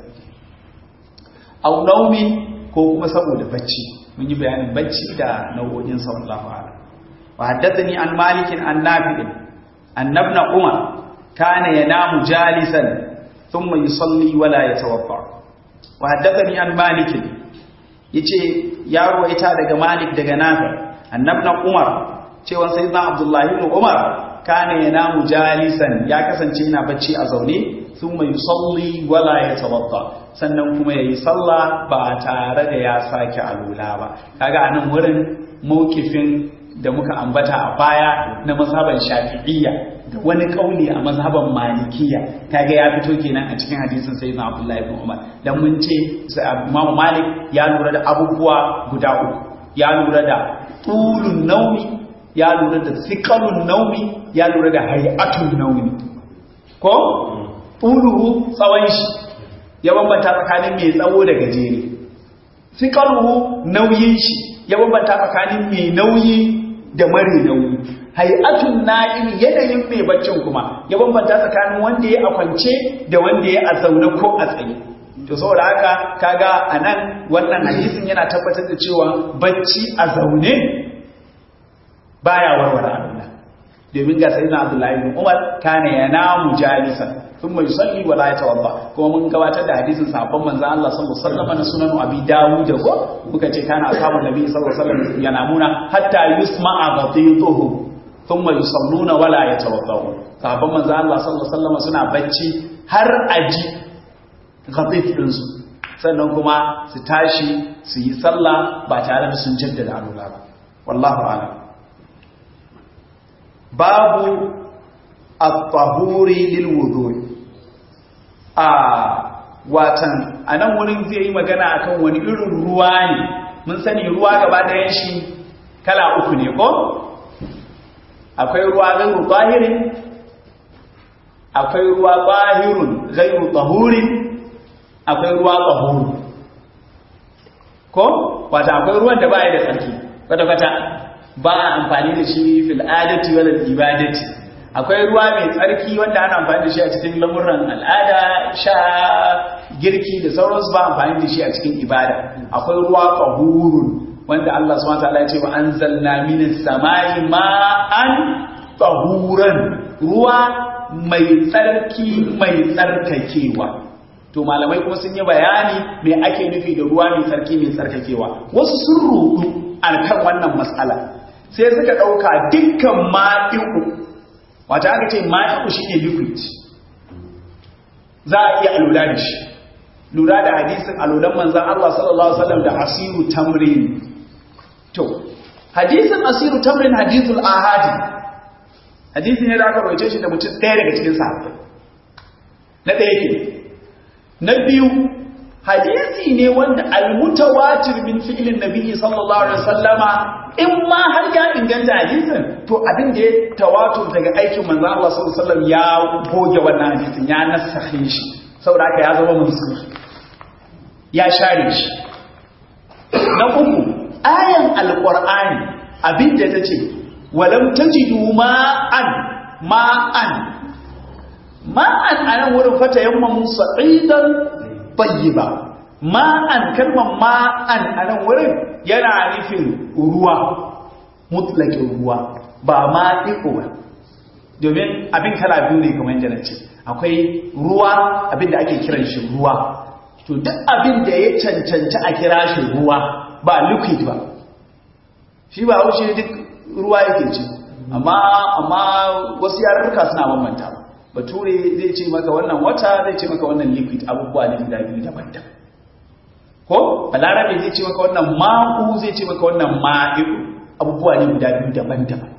au naumin ko kuma saboda bacci mun yi bayanin bacci da nau'o'in sa wallahu a'lam wa haddathani an malik an nafi an ibn umar kana yanamu jalisan thumma yusalli wa la yatawadda wa haddathani an malik yace ya ruwaita daga malik daga nafi an ibn umar cewa sayyidina abdullahi ibn umar kana yanamu jalisan ya kasance yana bacci a zaune thumma yusalli wa la yatawadda sannan kuma yayi sallah ba tare da ya sake alula ba kaga anan wurin mawkifin da muka ambata a baya na mazhaban shafi'iyya da wani kauli a mazhaban malikiya kaga ya fito kenan a cikin hadisin sayyidina abdullahi ibn umar dan mun ce imam malik ya lura da abubuwa guda uku ya lura da tulun naumi ya lura da sikalun naumi ya lura da hay'atun naumi ko tuluhu tsawon shi ya bambanta tsakanin mai tsawo da gajere sikaruhu nauyin shi ya bambanta tsakanin mai nauyi da mare nauyi hay'atun na'im yanayin mai baccin kuma ya bambanta tsakanin wanda ya a kwance da wanda ya a zaune ko a tsaye to saboda haka kaga anan wannan hadisin yana tabbatar da cewa bacci a zaune baya warware Allah domin ga sayyidina Abdullahi ibn Umar kana yanamu jalisan thumma yusalli wa la yatawadda kuma mun gabatar da hadisin sahabban manzo Allah sallallahu alaihi wasallam na sunan Abi Dawud ko muka ce kana ashabun nabi sallallahu alaihi wasallam yanamuna hatta yusma'a ghadituhu thumma yusalluna wa la yatawadda sahabban manzo Allah sallallahu alaihi wasallam suna bacci har aji gafif ɗinsu sannan kuma su tashi su yi sallah ba tare da sun jaddada alula ba wallahu alam babu at-tahuri lil wudu'i a watan anan wurin zai yi magana akan wani irin ruwa ne mun sani ruwa gaba ɗayan shi kala uku ne ko akwai ruwa gairu zahirin akwai ruwa zahirun gairu tahurin akwai ruwa tahuru ko wata akwai ruwan da ba ya da tsarki kwata-kwata ba a amfani da shi fil adati wal ibadati akwai ruwa mai tsarki wanda ana amfani da shi a cikin lamuran al'ada sha girki da sauransu ba amfani da shi a cikin ibada akwai ruwa tahurun wanda Allah subhanahu wataala ya ce wa anzalna minas samai ma'an tahuran ruwa mai tsarki mai tsarkakewa to malamai kuma sun yi bayani me ake nufi da ruwa mai tsarki mai tsarkakewa wasu sun rudu akan wannan matsala sai suka dauka dukkan ma'iku wata aka ce ma'iku shine liquid za a iya alula da shi lura da hadisin alulan manzan Allah sallallahu alaihi wasallam da asiru tamrin to hadisin asiru tamrin hadithul ahadi hadisi ne da aka roce shi da mutum ɗaya daga cikin sahabbai na ɗaya ke na biyu hadisi ne wanda almutawatir min fi'lin nabiyyi sallallahu alaihi wasallama in ma har ya inganta hadisin to abin da ya tawatur daga aikin manzo Allah sallallahu alaihi wasallam ya goge wannan hadisin ya nasakhe shi saboda haka ya zama mansukh ya share shi na uku ayan alqur'ani abinda tace walam tajidu ma'an ma'an ma'an anan wurin fata yammamun sa'idan tayyiba ma'an kalmar ma'an anan wurin yana nufin ruwa mutlakin ruwa ba ma'iku ba domin abin kala biyu ne kamar yadda na ce akwai ruwa abin da ake kiran shi ruwa to duk abin da ya cancanci a kira shi ruwa ba liquid ba shi ba wuce duk ruwa yake ce amma amma wasu yarurruka suna bambanta ba bature zai ce maka wannan wata zai ce maka wannan liquid abubuwa ne guda biyu daban-daban ko balarabe zai ce maka wannan ma'u zai ce maka wannan ma'i'u abubuwa ne guda biyu daban-daban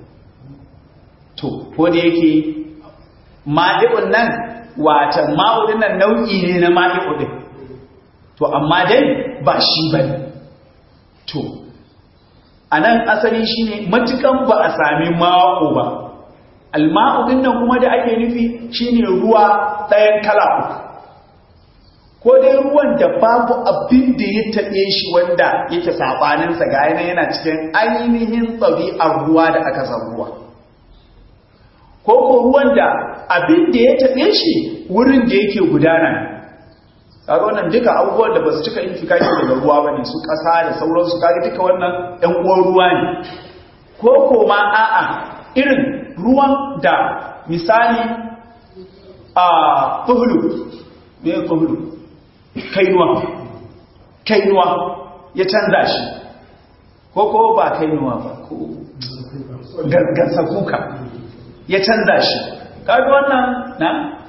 to ko da yake ma'i'un nan wata ma'u din nan nau'i ne na ma'i'u din to amma dai ba shi bane to anan asali shine matukan ba a sami ma'u ba alma'u din nan kuma da ake nufi shine ruwa ɗayan kala uku ko dai ruwan da babu abin da ya taɓe shi wanda yake saɓaninsa ga yana yana cikin ainihin ɗabi'ar ruwa da aka san ruwa ko ko ruwan da abin da ya taɓe shi wurin da yake gudana kaga wannan duka abubuwan da ba su cika infikaki daga ruwa ba ne su ƙasa da sauransu kaga duka wannan ɗan uwan ruwa ne ko ko ma a'a irin ruwan da misali a tuhulu me tuhulu kainuwa kainuwa ya canza shi ko ko ba kainuwa ba ko gargasa kuka ya canza shi kaga wannan na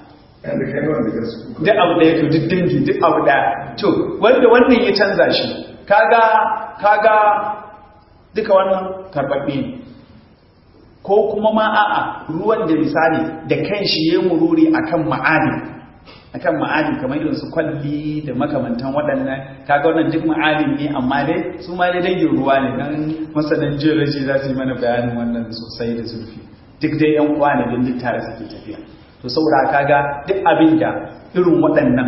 duk abu da ya to duk dangi duk abu da to wanda wannan ya canza shi kaga kaga duka wannan karbabbe ne ko kuma ma a'a ruwan da misali da kanshi ya mururi akan ma'ani akan ma'adin kamar irin su kwalli da makamantan waɗannan kaga wannan duk ma'adin ne amma dai su ma dai dangin ruwa ne dan masanan geology za su yi mana bayanin wannan sosai da zurfi duk dai yan uwa ne don duk tare suke tafiya to saboda kaga duk abin da irin waɗannan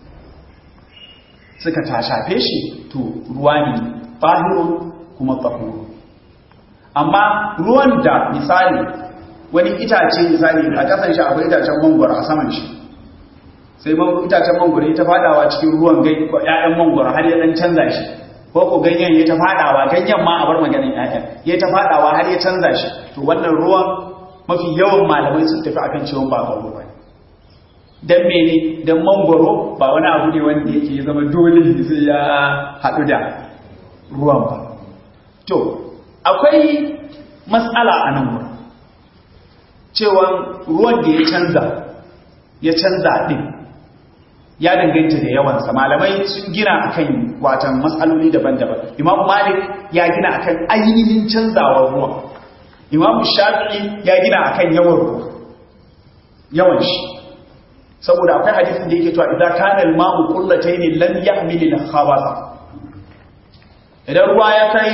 suka ta shafe shi to ruwa ne fahiru kuma tsahuru amma ruwan da misali wani itace misali a kasan shi akwai itacen mangwaro a saman shi sai itacen mangwaro ya ta fadawa cikin ruwan gai ko ƴaƴan mangwaro har ya dan canza shi ko ko ganyen ya ta fadawa ganyen ma a bar maganin ƴaƴan ya ta fadawa har ya canza shi to wannan ruwan mafi yawan malamai sun tafi akan cewa ba ba ruwa dan mene dan mangwaro ba wani abu ne wanda yake ya zama dole sai ya haɗu da ruwan ba to akwai matsala a nan wurin cewa ruwan da ya canza ya canza ɗin ya danganta da yawansa malamai sun gina akan watan matsaloli daban-daban imam malik ya gina akan ainihin canzawar ruwa imam shafi'i ya gina akan yawan ruwa yawan shi saboda akwai hadisin da yake cewa idza kana al-ma'u qullatayn lam yahmil al-khabatha idan ruwa ya kai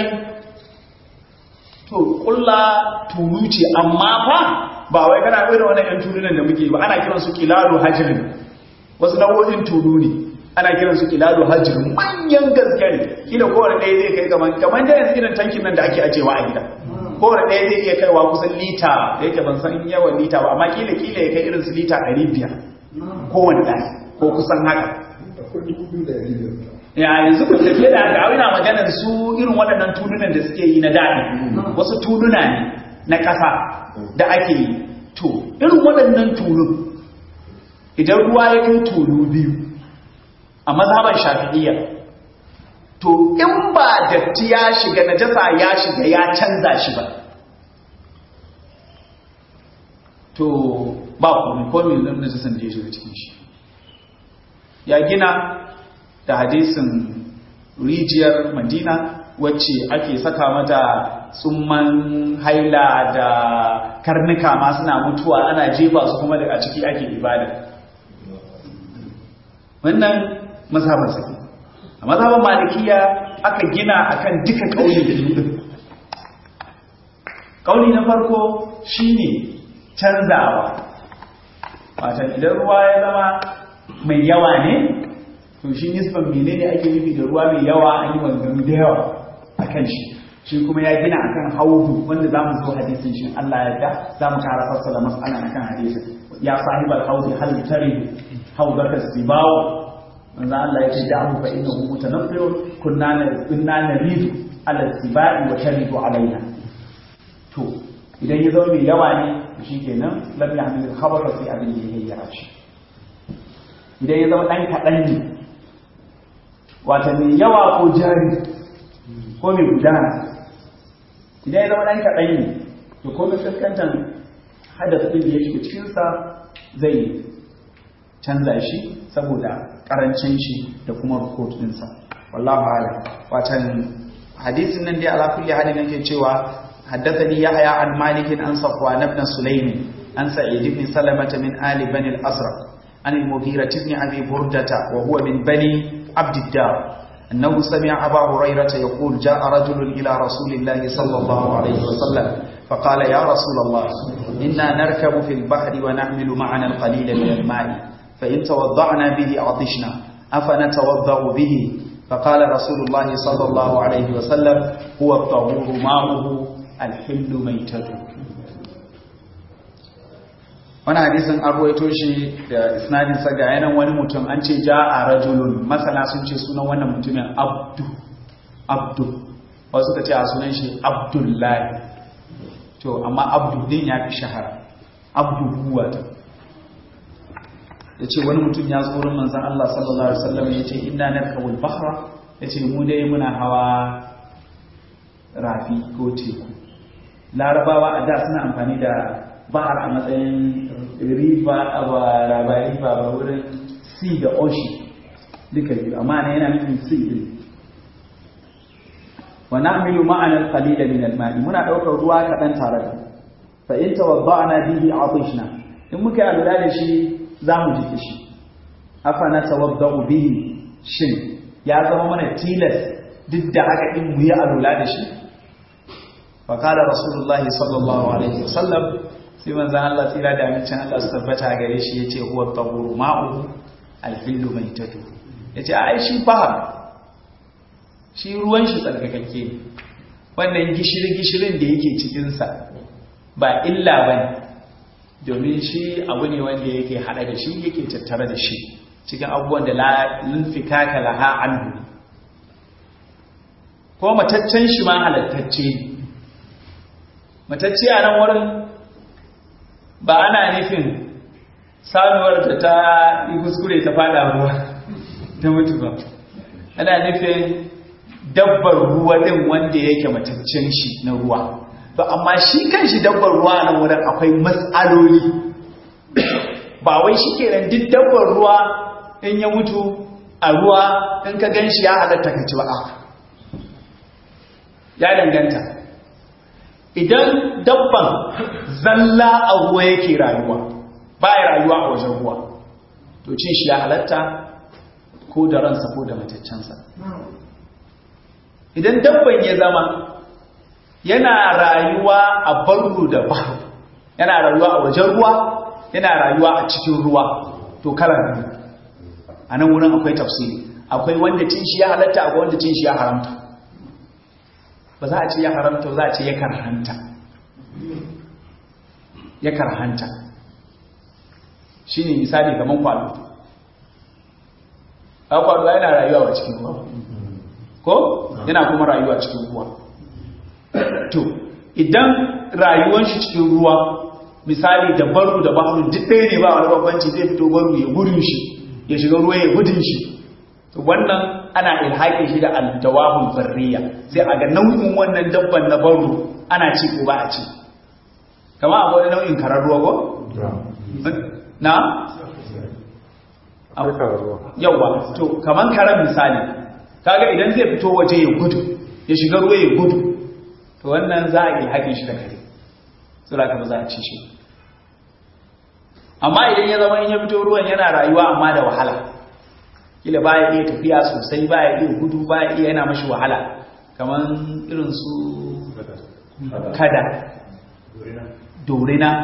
to kulla tulu ce amma fa ba wai kana bai da wannan yan tulunan da muke ba ana kiran su kilalu hajrin wasu nau'o'in tulu ne ana kiran su kilalu hajrin manyan gaske ne kila kowane ɗaya zai kai kaman kaman da yanzu irin tankin nan da ake ajewa a gida kowane ɗaya zai iya kaiwa kusan lita da yake ban san yawan lita ba amma kila kila ya kai irin su lita ɗari biyar kowane ɗaya ko kusan haka ya yanzu ku tafiye da haka ina maganar su irin waɗannan tulunan da suke yi na daɗi wasu tuluna ne na ƙasa da ake yi to irin waɗannan tulun idan ruwa ya kai tulu biyu a mazhaban shafi'iyya to in ba datti ya shiga najasa ya shiga ya canza shi ba to ba komai ko mai nan najasan da ya shiga cikin shi ya gina da hadisin rijiyar madina wacce ake saka mata tsumman haila da karnuka ma suna mutuwa ana jefa su kuma daga ciki ake ibada wannan mazhaban sa a mazhaban malikiya aka gina akan duka kauli biyu kauli na farko shine canzawa watan idan ruwa ya zama mai yawa ne to shi nisban menene ake nufi da ruwa mai yawa an yi maganganu da yawa akan shi shi kuma ya gina akan haudu wanda zamu zo hadisin shi Allah ya da zamu kara fassara mas'alan akan hadisin ya sahibal haudi hal tari haudaka sibaw manzo Allah ya ce da'u fa innahu mutanaffirun kunna kunna naridu ala sibai wa taridu alaina to idan ya zama mai yawa ne shikenan lam yahmil khabara fi abin da yake yara shi idan ya zama dan kadan ne wata mai yawa ko jari ko mai gudana idan ya zama ɗan kaɗan ne to ko mai fuskantar hadasa ɗin da ya shiga cikinsa zai canza shi saboda ƙarancin shi da kuma rukot ɗinsa wallahu ala watan hadisin nan dai ala kulli halin yake cewa haddathani yahya an malik an safwan ibn sulaym an sa'id ibn salamah min ali bani al-asraq an al-mughira ibn abi burdata wa huwa min bani عبد الدار أنه سمع أبا هريرة يقول جاء رجل إلى رسول الله صلى الله عليه وسلم فقال يا رسول الله إنا نركب في البحر ونحمل معنا القليل من الماء فإن توضعنا به عطشنا أفنتوضأ به فقال رسول الله صلى الله عليه وسلم هو الطهور ماؤه الحل ميتته wani hadisin an ruwaito shi da isnadin sa ga yanan wani mutum an ce ja a rajulun masana sun ce sunan wannan mutumin abdu abdu wasu ka ce a sunan shi abdullahi to amma abdu din ya fi shahara abdu huwa ta ya ce wani mutum ya tsoron manzan Allah sallallahu Alaihi wasallam ya ce ina narkawul bahra ya ce mu dai muna hawa rafi ko teku larabawa a da suna amfani da bahar a matsayin riba a ba ba riba ba wurin sea da ocean duka biyu amma na yana nufin sea din wa na'milu ma'ana al-qalila min al-ma'i muna daukar ruwa kadan tare da fa in tawadda'na bihi atishna in muka yi alura da shi zamu ji kishi afa na tawadda'u bihi shin ya zama mana tilas duk da haka in mu yi alura da shi fa qala rasulullahi sallallahu alaihi wasallam sai manzan Allah tsira da amincin Allah su tabbata gare shi yace huwa tahuru ma'u alhillu maitatu yace ai shi fahar shi ruwan shi tsarkakakke ne wannan gishiri gishirin da yake cikin sa ba illa bane domin shi abu ne wanda yake hada da shi yake tattare da shi cikin abubuwan da la linfikaka laha anhu ko mataccen shi ma halattacce ne matacce a nan wurin ba ana nufin sanuwar da ta yi kuskure ta fada ruwa ta mutu ba ana nufin dabbar ruwa din wanda yake mataccen shi na ruwa ba amma shi kan shi dabbar ruwa nan wurin akwai matsaloli ba wai shi kenan duk dabbar ruwa in ya mutu a ruwa in ka gan shi ya halatta ka ci ba ya danganta idan dabban zalla a ruwa yake rayuwa ba ya rayuwa a wajen ruwa to cin shi ya halatta ko da ransa ko da mataccensa idan dabban ya zama yana rayuwa a barru da bahu yana rayuwa a wajen ruwa yana rayuwa a cikin ruwa to kalar ne a nan wurin akwai tafsiri akwai wanda cin shi ya halatta akwai wanda cin shi ya haramta ba za a ce ya haramta za a ce ya karhanta ya karhanta shi ne misali kamar kwado a kwado yana rayuwa a cikin ruwa ko yana kuma rayuwa cikin ruwa to idan rayuwan shi cikin ruwa misali da baru da bahru duk ɗaya ne ba wani babbanci zai fito baru ya gudun shi ya shiga ruwa ya gudun shi to wannan ana ilhaƙin shi da aldawahul barriya sai a ga nau'in wannan dabban na baro ana ci ko ba a ci kama akwai wani nau'in karar ruwa ko? na? yauwa to kaman karar misali kaga idan zai fito waje ya gudu ya shiga ruwa ya gudu to wannan za a ilhaƙin shi da kare tsira ka ba za a ci shi amma idan ya zama in ya fito ruwan yana rayuwa amma da wahala kila baya iya tafiya sosai baya iya gudu baya iya yana mashi wahala kamar irin su kada dorina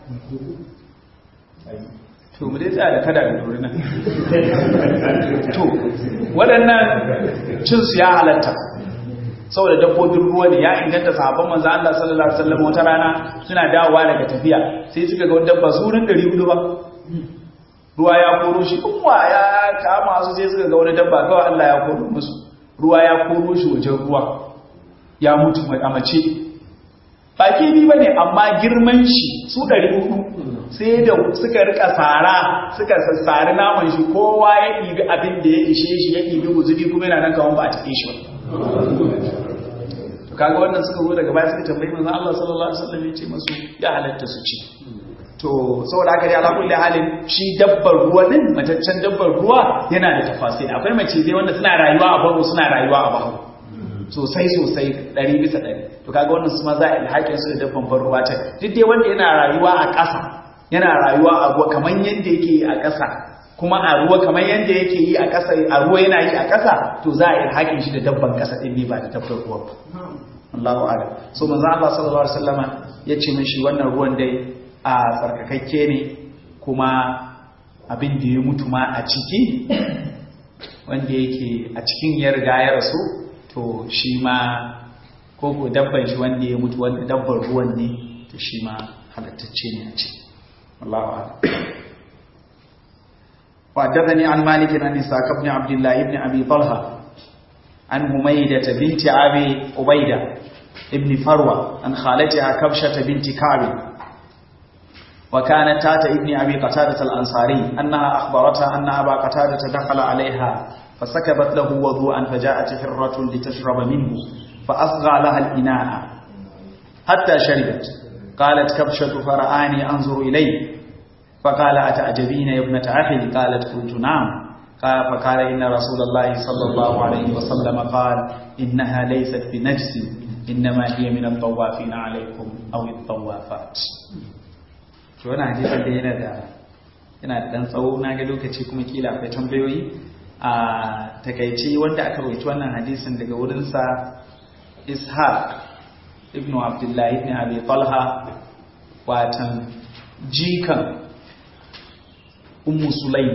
to mu dai tsaya da kada da dorina to waɗannan cinsu ya halatta saboda dabbobin ruwa ne ya inganta sahabban manzo Allah sallallahu alaihi wasallam wata rana suna dawowa daga tafiya sai suka ga wani dabba zurin 400 ba ruwa ya koro shi kuma ya kama su sai suka ga wani dabba kawai Allah ya koro musu ruwa ya koro shi wajen ruwa ya mutu mai amace baki bi bane amma girman shi su 400 sai da suka rika tsara suka sassari naman shi kowa ya ɗibi abin da ya ishe shi ya ɗibi guzuri kuma yana nan kawon ba a taɓe shi ba kaga wannan suka zo daga baya suka tambayi manzon Allah sallallahu alaihi wasallam ya ce masu ya halatta su ci to saboda haka dai ala kulli halin shi dabbar ruwa din mataccen dabbar ruwa yana da tafasiri akwai mace dai wanda suna rayuwa a baro suna rayuwa a bahu sosai sosai ɗari bisa ɗari to kaga wannan su ma za a ilhaƙin su da dabban ban ruwa ta duk dai wanda yana rayuwa a ƙasa yana rayuwa a ruwa kamar yadda yake yi a ƙasa kuma a ruwa kamar yadda yake yi a ƙasa a ruwa yana yi a ƙasa to za a ilhaƙin shi da dabban ƙasa ɗin ne ba da dabbar ruwa ba Allahu a'lam so manzo Allah sallallahu alaihi wasallama ya ce mishi wannan ruwan dai a tsarkakakke ne kuma abin da ya mutu ma a ciki wanda yake a cikin ya riga ya rasu to shi ma ko ko dabban shi wanda ya mutu wanda dabbar ruwan ne to shi ma halattacce ne a ciki Allahu a'lam وحدثني عن مالك عن إسحاق بن عبد الله بن أبي طلحة عن هميدة بنت أبي عبيدة ابن فروة عن خالتها كبشة بنت كعب وكانت تات ابن أبي قتادة الأنصاري أنها أخبرتها أن أبا قتادة دخل عليها فسكبت له وضوءا فجاءت حرة لتشرب منه فأصغى لها الإناء حتى شربت قالت كبشة فرآني أنظر إليه فقال أتعجبين يا ابنة أخي قالت قلت نعم قال فقال إن رسول الله صلى الله عليه وسلم قال إنها ليست بنجس إنما هي من الطوافين عليكم أو الطوافات to wannan hadisin da yana da yana da dan tsawo na ga lokaci kuma kila akwai tambayoyi a takaice wanda aka rawaito wannan hadisin daga wurin sa Ishaq ibn Abdullah ibn Abi Talha watan jikan Ummu Sulaim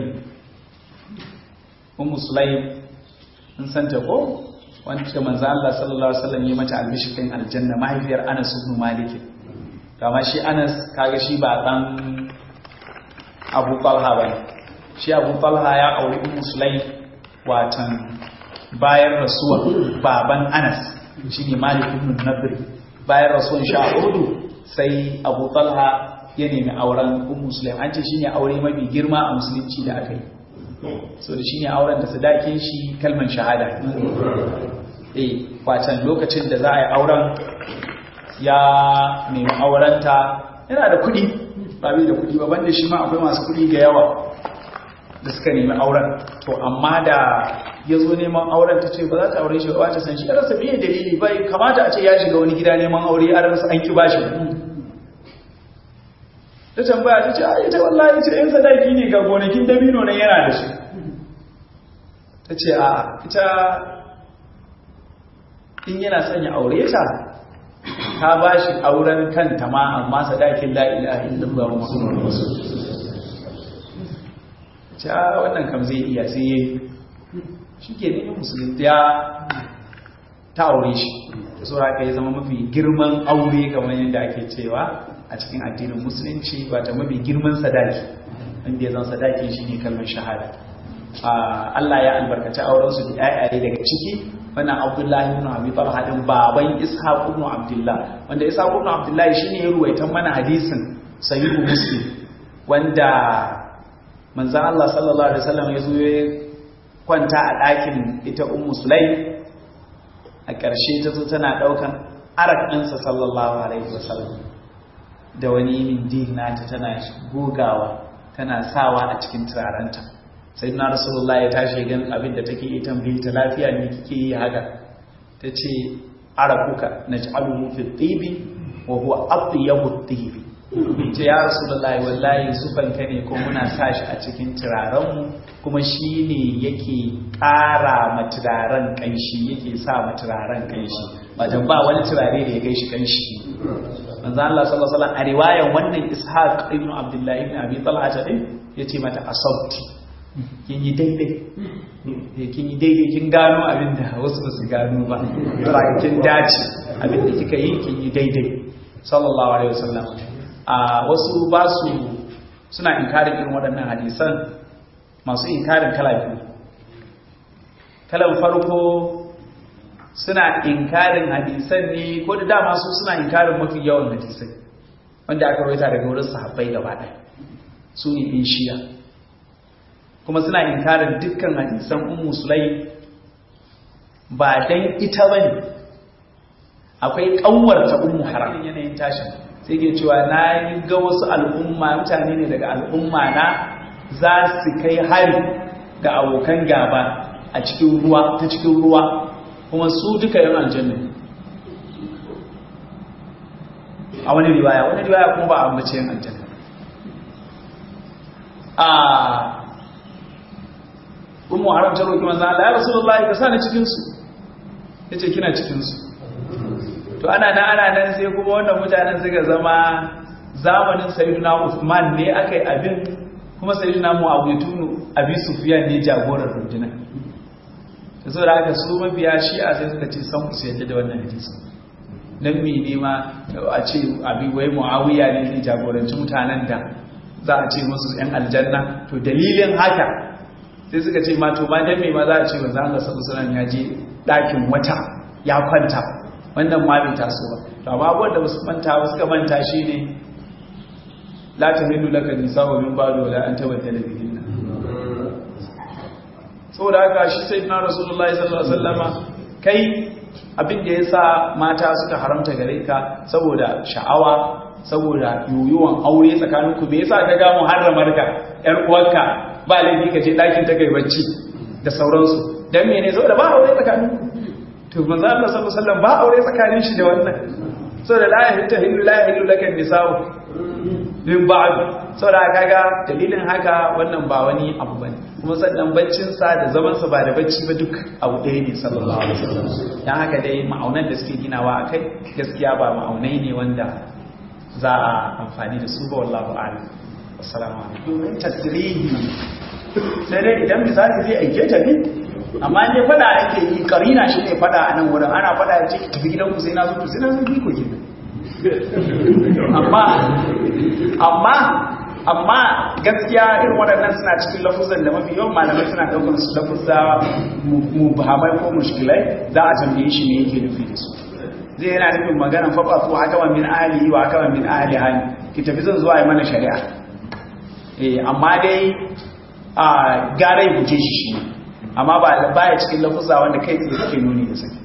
Ummu Sulaim in santa ko wanda manzo Allah sallallahu alaihi wasallam ya mata albishirin aljanna mahaifiyar Anas ibn Malik kama shi Anas kaga shi ba dan Abu Talha bane shi Abu Talha ya auri Ummu Sulaim watan bayan rasuwa baban Anas shine Malik ibn Nadri bayan rasuwan shi a Urdu sai Abu Talha ya nemi auren Ummu Sulaim an ce shine aure mafi girma a musulunci da aka yi so da shine auren da sadakin shi kalman shahada eh wacan lokacin da za a yi auren ya nemi aurenta yana da kuɗi ba bai da kuɗi ba banda shi ma akwai masu kuɗi da yawa da suka nemi auren to amma da ya zo neman auren ta ce ba za ta aure shi ba ta san shi rasa biye dalili bai kamata a ce ya shiga wani gida neman aure a rasa an ki bashi ta tambaya ta ce a ita wallahi ce yan sadaki ne ga gonakin dabino nan yana da shi ta ce a ita in yana son ya aure ta ta ba shi auren kanta ma amma sadakin la'ila illallah muhammadu rasul ce a wannan kam zai iya sai yayi shi ke nufin musulunta ya ta aure shi da saura ka yi zama mafi girman aure kamar yadda ake cewa a cikin addinin musulunci ba ta mafi girman sadaki wanda ya zan sadaki shi ne kalmar shahada Allah ya albarkaci aurensu da yayaye daga ciki wannan abdullahi ibn abi talha din baban ishaq ibn abdullah wanda ishaq ibn abdullah shine ya ruwaitan mana hadisin sahihu muslim wanda manzon Allah sallallahu alaihi wasallam ya zo ya kwanta a ɗakin ita ummu sulaim a ƙarshe ta zo tana ɗaukan arak ɗinsa sallallahu alaihi wasallam da wani mindin nata tana gogawa tana sawa a cikin turarenta sai na rasulullah ya tashi gan abin da take yi tambayi ta lafiya ne kike yi haka ta ce arakuka na ji'aluhu fi tibi wa huwa atyabu tibi ce ya rasulullah wallahi zufanka ne ko muna sa shi a cikin turarenmu kuma shi ne yake ƙara ma turaren ƙanshi yake sa ma turaren ƙanshi wajen ba wani turare da ya kai shi ƙanshi manzo Allah sallallahu alaihi wasallam a riwayan wannan Ishaq ibn Abdullah ibn Abi Talha ta din yace mata asabti kin yi daidai kin yi daidai kin gano abinda wasu ba su gano ba to kin dace abinda kika yi kin yi daidai sallallahu alaihi wasallam a wasu ba su suna inkarin irin waɗannan hadisan masu inkarin kala biyu kalan farko suna inkarin hadisan ne ko da dama su suna inkarin mafi yawan hadisai wanda aka rawaita daga wurin sahabbai gaba ɗaya su ne in shiya kuma suna inkarin dukkan hadisan ummu sulai ba dan ita bane akwai kanwarta ummu haram yanayin tashin sai ke cewa na yi ga wasu al'umma mutane ne daga al'umma na za su kai hari ga abokan gaba a cikin ruwa ta cikin ruwa kuma su duka yin aljanna a wani riwaya wani riwaya kuma ba a ambace yin aljanna a umu haram ta roƙi manzan Allah ya rasulullahi ka sani cikinsu ya ce kina cikinsu to ana nan ana nan sai kuma wannan mutanen suka zama zamanin sayyidina Uthman ne aka yi abin kuma sayyidina Muawiyah abi Sufyan ne jagorar rundunar so da haka su mabiya shi'a sai suka ce san su yadda da wannan hadisi dan me ne ma a ce abi wai muawiya ne ne jagoranci mutanen da za a ce musu yan aljanna to dalilin haka sai suka ce ma to ma dan me ma za a ce manzo Allah sallallahu alaihi wasallam ya je dakin wata ya kwanta wannan ma bai taso ba to amma abubuwan da basu manta ba suka manta shine la tahillu laka nisa'u min ba'du wala an tabaddala bihinna saboda haka shi sai na rasulullahi sallallahu alaihi wasallama kai abin da yasa mata suka haramta gare ka saboda sha'awa saboda yoyuwan aure tsakanin ku me yasa ka ga muharramar ka yar uwarka ba laifi ka je dakin ta kai bacci da sauransu dan mene saboda ba aure tsakanin ku to manzo Allah sallallahu alaihi wasallam ba aure tsakanin shi da wannan saboda la yahillu la yahillu laka nisa'u min ba'd saboda kaga dalilin haka wannan ba wani abu bane kuma sannan baccinsa da zamansa ba da bacci ba duk abu ɗaya ne sallallahu alaihi wasallam dan haka dai ma'aunan da suke ginawa akai gaskiya ba ma'aunai ne wanda za a amfani da su ba wallahu a'lam assalamu alaikum domin tasrihi sai dai idan misali zai aike ta ne amma ne fada ake yi karina shi ne fada a nan wurin ana fada ya ce ki tafi gidanku sai na zo to sai na zo ko kenan amma amma amma gaskiya irin waɗannan suna cikin lafuzan da mafi yawan malamai suna ɗaukar su lafuzza mubahamai ko mushkilai za a tambaye shi ne yake nufi da su zai yana nufin magana faɓa ko haka wa min ahli wa haka wa min ahli hani ki tafi zan zuwa yi mana shari'a eh amma dai a gara ya guje shi shi amma ba baya cikin lafuzza wanda kai tsaye suke nuni da saki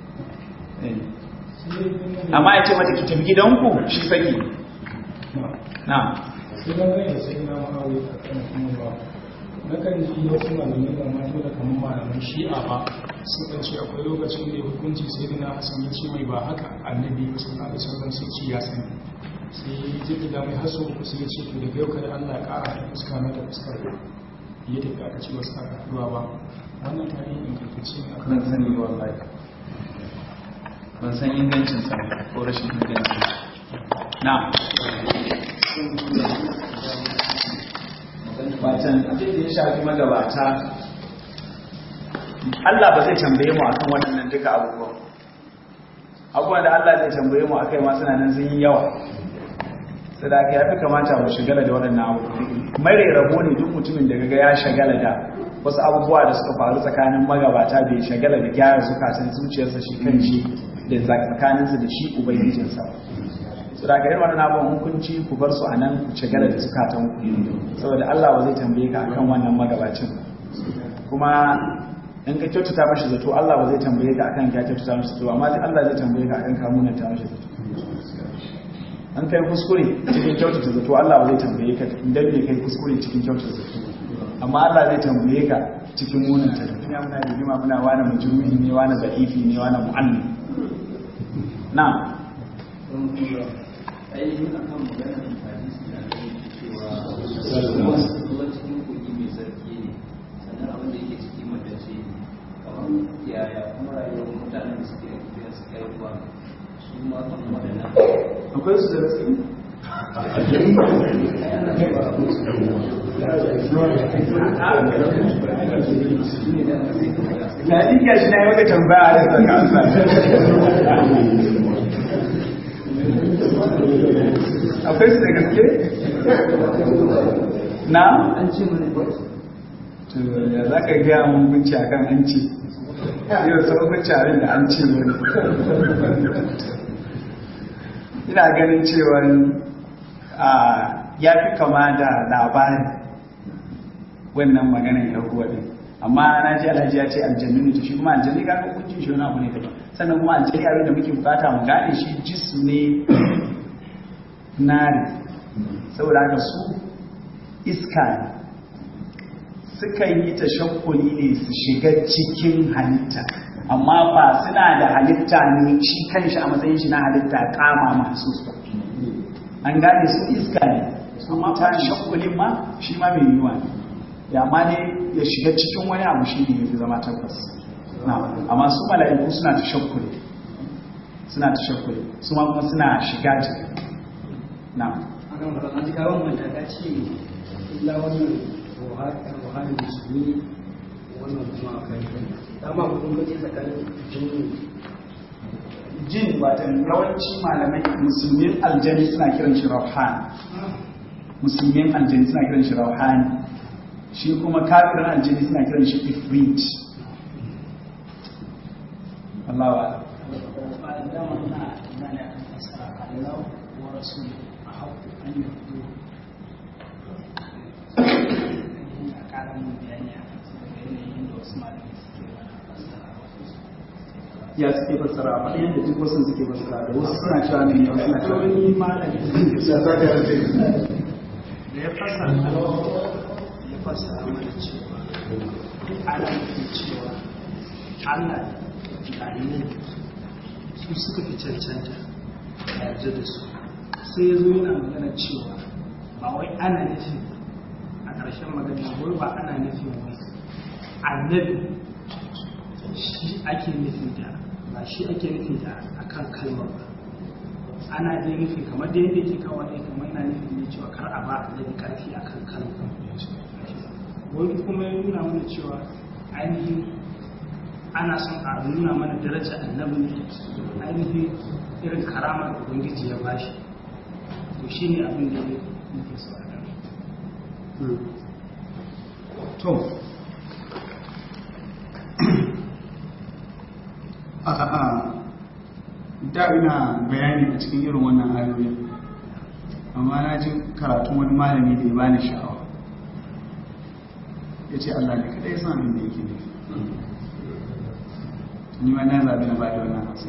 amma ya ce mata ki tafi gidanku shi saki na sai na gani da sai na ma'awi a kan kuma ba na kan ji wasu malamai da mato da kamar malaman shi'a ba sun kan ce akwai lokacin da ya hukunci sai da na hasan ya ce mai ba haka annabi ya sun da sauran sai ci ya sani sai ya da mai haso sai ya ce to daga yau kada Allah ya kara da fuska na da fuskar ya tafi aka ce wasu aka haduwa ba wannan tarihin ingantacce ne ban sani ba wallahi ban san ingancin sa ko rashin ingancin na Batan abin da ya shafi magabata Allah ba zai tambaye mu akan waɗannan duka abubuwan abubuwan da Allah zai tambaye mu akai ma suna nan sun yi yawa sai da ya fi kamata mu shigala da waɗannan abubuwan mare rabo ne duk mutumin da gaga ya shagala da wasu abubuwa da suka faru tsakanin magabata bai shagala da gyara zukatan zuciyarsa shi kan shi da tsakaninsa da shi ubangijinsa su da irin wannan abubuwan hukunci ku bar su a nan ku shagala da zukatan ku saboda Allah ba zai tambaye ka akan wannan magabacin kuma in ka kyautata mashi zato Allah ba zai tambaye ka akan ka kyautata mashi zato amma sai Allah zai tambaye ka akan ka munanta mashi zato an kai kuskure cikin kyautata zato Allah ba zai tambaye ka idan bai kai kuskure cikin kyautata zato amma Allah zai tambaye ka cikin munanta zato ina muna rigima muna wani majruhi ne wani da'ifi ne wani mu'allim na ainihin akan maganar hadisi da cewa ruwan cikin kogi mai sarki ne sannan abin da yake ciki matace ne kamar yaya kuma rayuwar mutanen da suke tafiya su kai ruwa su ma kan waɗannan akwai su da gaske na dinka shi na yi maka tambaya da saka amsa akwai su da gaske na an ce mana to ya za ka gaya mun gunci a kan an ce yau sau gunci abin da an ce wani ina ganin cewa ya fi kama da labari wannan maganar yahuwa din amma na ji alhaji ya ce aljannu ne to shi kuma aljannu ga hukuncin shi wani abu ne daban sannan kuma aljannu abin da muke bukata mu gane shi jisu ne nari saboda haka su iska ne sukan yi tashakkuli ne su shiga cikin halitta amma ba suna da halitta ne shi kanshi a matsayin shi na halitta kama masu su an gane su iska ne amma ta shakkulin ma shi ma mai yiwa ne ya ma ne ya shiga cikin wani abu shi ne ya fi zama tabbas amma su mala'iku suna ta shakkuli suna ta shakkuli su ma kuma suna shiga cikin na akan wannan an kawo mun ta ce illa wannan ruhani musulmi wannan kuma akai dama kun kace tsakanin jini jin watan yawanci malamai musulmin aljani suna kiran shi rauhan musulmin aljani suna kiran shi rauhani shi kuma kafirin aljani suna kiran shi ifrit Allah wa ya suke fassara ba yadda duk wasu suke fassara da wasu suna cewa ne wasu suna cewa wani malami ya saka ya ce da ya fasa ya fasa mana cewa ana nufin cewa Allah da annabi su suka fi cancanta a yarda da su sai ya zo yana magana cewa ba wai ana nufin a ƙarshen magana wai ba ana nufin wai annabi shi ake nufin da ba shi ake nufin da akan kalmar ba ana dai nufi kamar da yadda ke kawo ne kamar yana nufin ne cewa kar a ba annabi karfi akan kalmar wani kuma ya nuna mana cewa ainihin ana son a nuna mana daraja annabi ne ainihin irin karamar da ubangiji ya bashi to shi ne abin da ya nufi su a to a'a da ina bayani a cikin irin wannan ayoyi amma na ji karatun wani malami da ya bani sha'awa ya ce Allah ne kada ya san abin da yake nufi ni ma na zaɓi na bada wannan amsa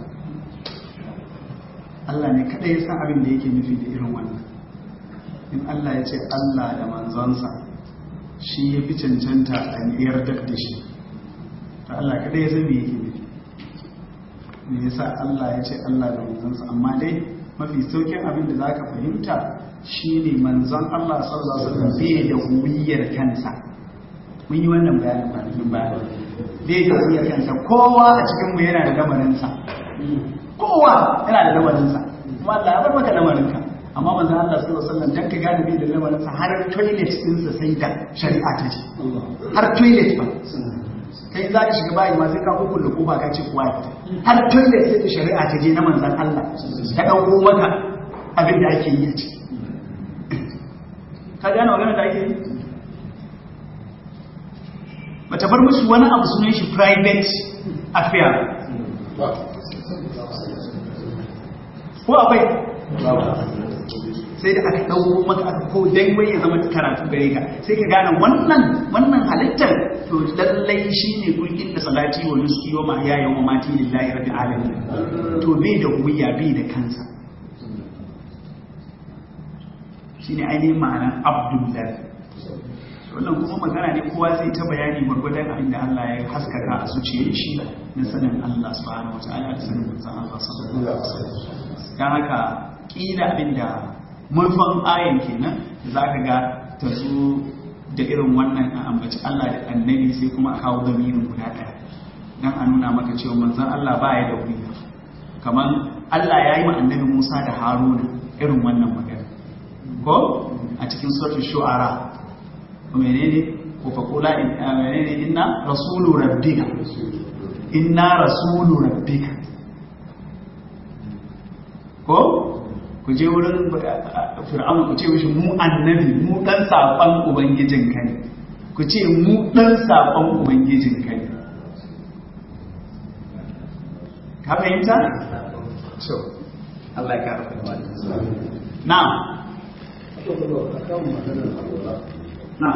Allah ne kada ya san abin da yake nufi da irin wannan in Allah ya ce Allah da manzonsa shi ya fi cancanta a yarda da shi ta Allah kadai ya san me yake nufi me yasa Allah ya ce Allah da manzansa amma dai mafi saukin abin da zaka fahimta shine manzon Allah sallallahu alaihi wasallam bai da huwiyar kansa mun yi wannan bayanin kwanakin baya bai da huwiyar kansa kowa a cikin mu yana da lamarinsa kowa yana da lamarinsa kuma Allah ya bar maka lamarinka amma manzon Allah sallallahu alaihi wasallam dan ka gane bai da lamarinsa har toilet ɗinsa sai da shari'a ta ce har toilet ba kai za ka shiga bayi ma sai ka hukun da kofa ka ce kuwa ya fita har toilet sai da shari'a ta je na manzan Allah ta ɗauko maka abin da ake yi a ciki ka gane magana da ake yi bata bar musu wani abu sunan shi private affair ko akwai sai da aka ɗauko maka aka ko dai wai ya zama karatu gare ka sai ka gane wannan wannan halittar to lallai shine kun inda salati wa nuski wa mahyaya wa mati lillahi rabbil alamin to bai da wuya bai da kansa shine ainihin ma'anar abdullahi wannan kuma magana ne kowa zai ta bayani gwargwadon abin da Allah ya haskaka a zuciyar shi na sanin Allah subhanahu wa ta'ala da sanin manzon Allah sallallahu alaihi wasallam dan haka kila abin da manufan ayan kenan za ka ga ta zo da irin wannan a ambaci Allah da annabi sai kuma a kawo zamirin guda ɗaya don a nuna maka cewa manzan Allah ba ya da wuri kamar Allah ya yi ma annabi Musa da Haruna irin wannan magana ko a cikin suratul shu'ara menene ko fa qula in menene inna rasulu rabbika inna rasulu rabbika ko ku je wurin fir'aun ku ce mishi mu annabi mu dan sakon ubangijin ka ne ku ce mu dan sakon ubangijin ka ne ka fahimta so Allah ya kara fahimta na na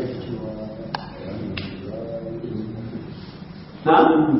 na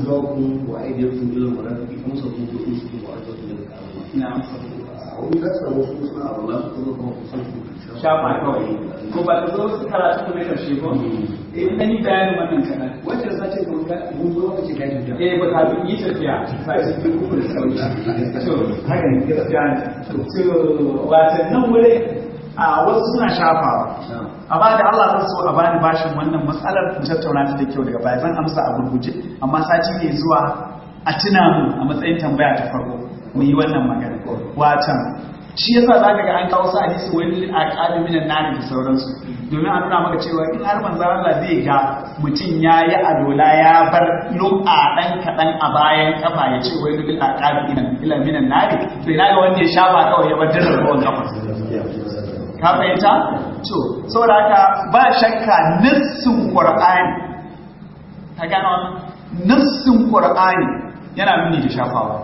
shafa kawai ko ba ta zo su karatu na karshe ko eh dan yi bayanin wannan kana wacce da sace ko ka mun zo ka ce kai da eh ba ka yi tafiya sai su duk ku da sauki to haka ne gaskiya ne to wata nan wuri a wasu suna shafawa amma da Allah zan so a bani bashin wannan matsalar mu tattauna ta da kyau daga baya zan amsa a gurguje amma sati ne zuwa a tuna mu a matsayin tambaya ta farko mu yi wannan magana watan shi yasa za ka ga an kawo su hadisi wani a ƙadu minan nari da sauransu domin a nuna maka cewa in har manzan Allah zai ga mutum ya yi alola ya bar lum'a ɗan kaɗan a bayan kafa ya ce wani bil a ƙadu ila minan nari to ina ga wanda ya shafa kawai ya bar dirar ruwan kafa ka fahimta to saboda haka ba shakka nassin qur'ani ka gano nassin qur'ani yana nuni da shafawa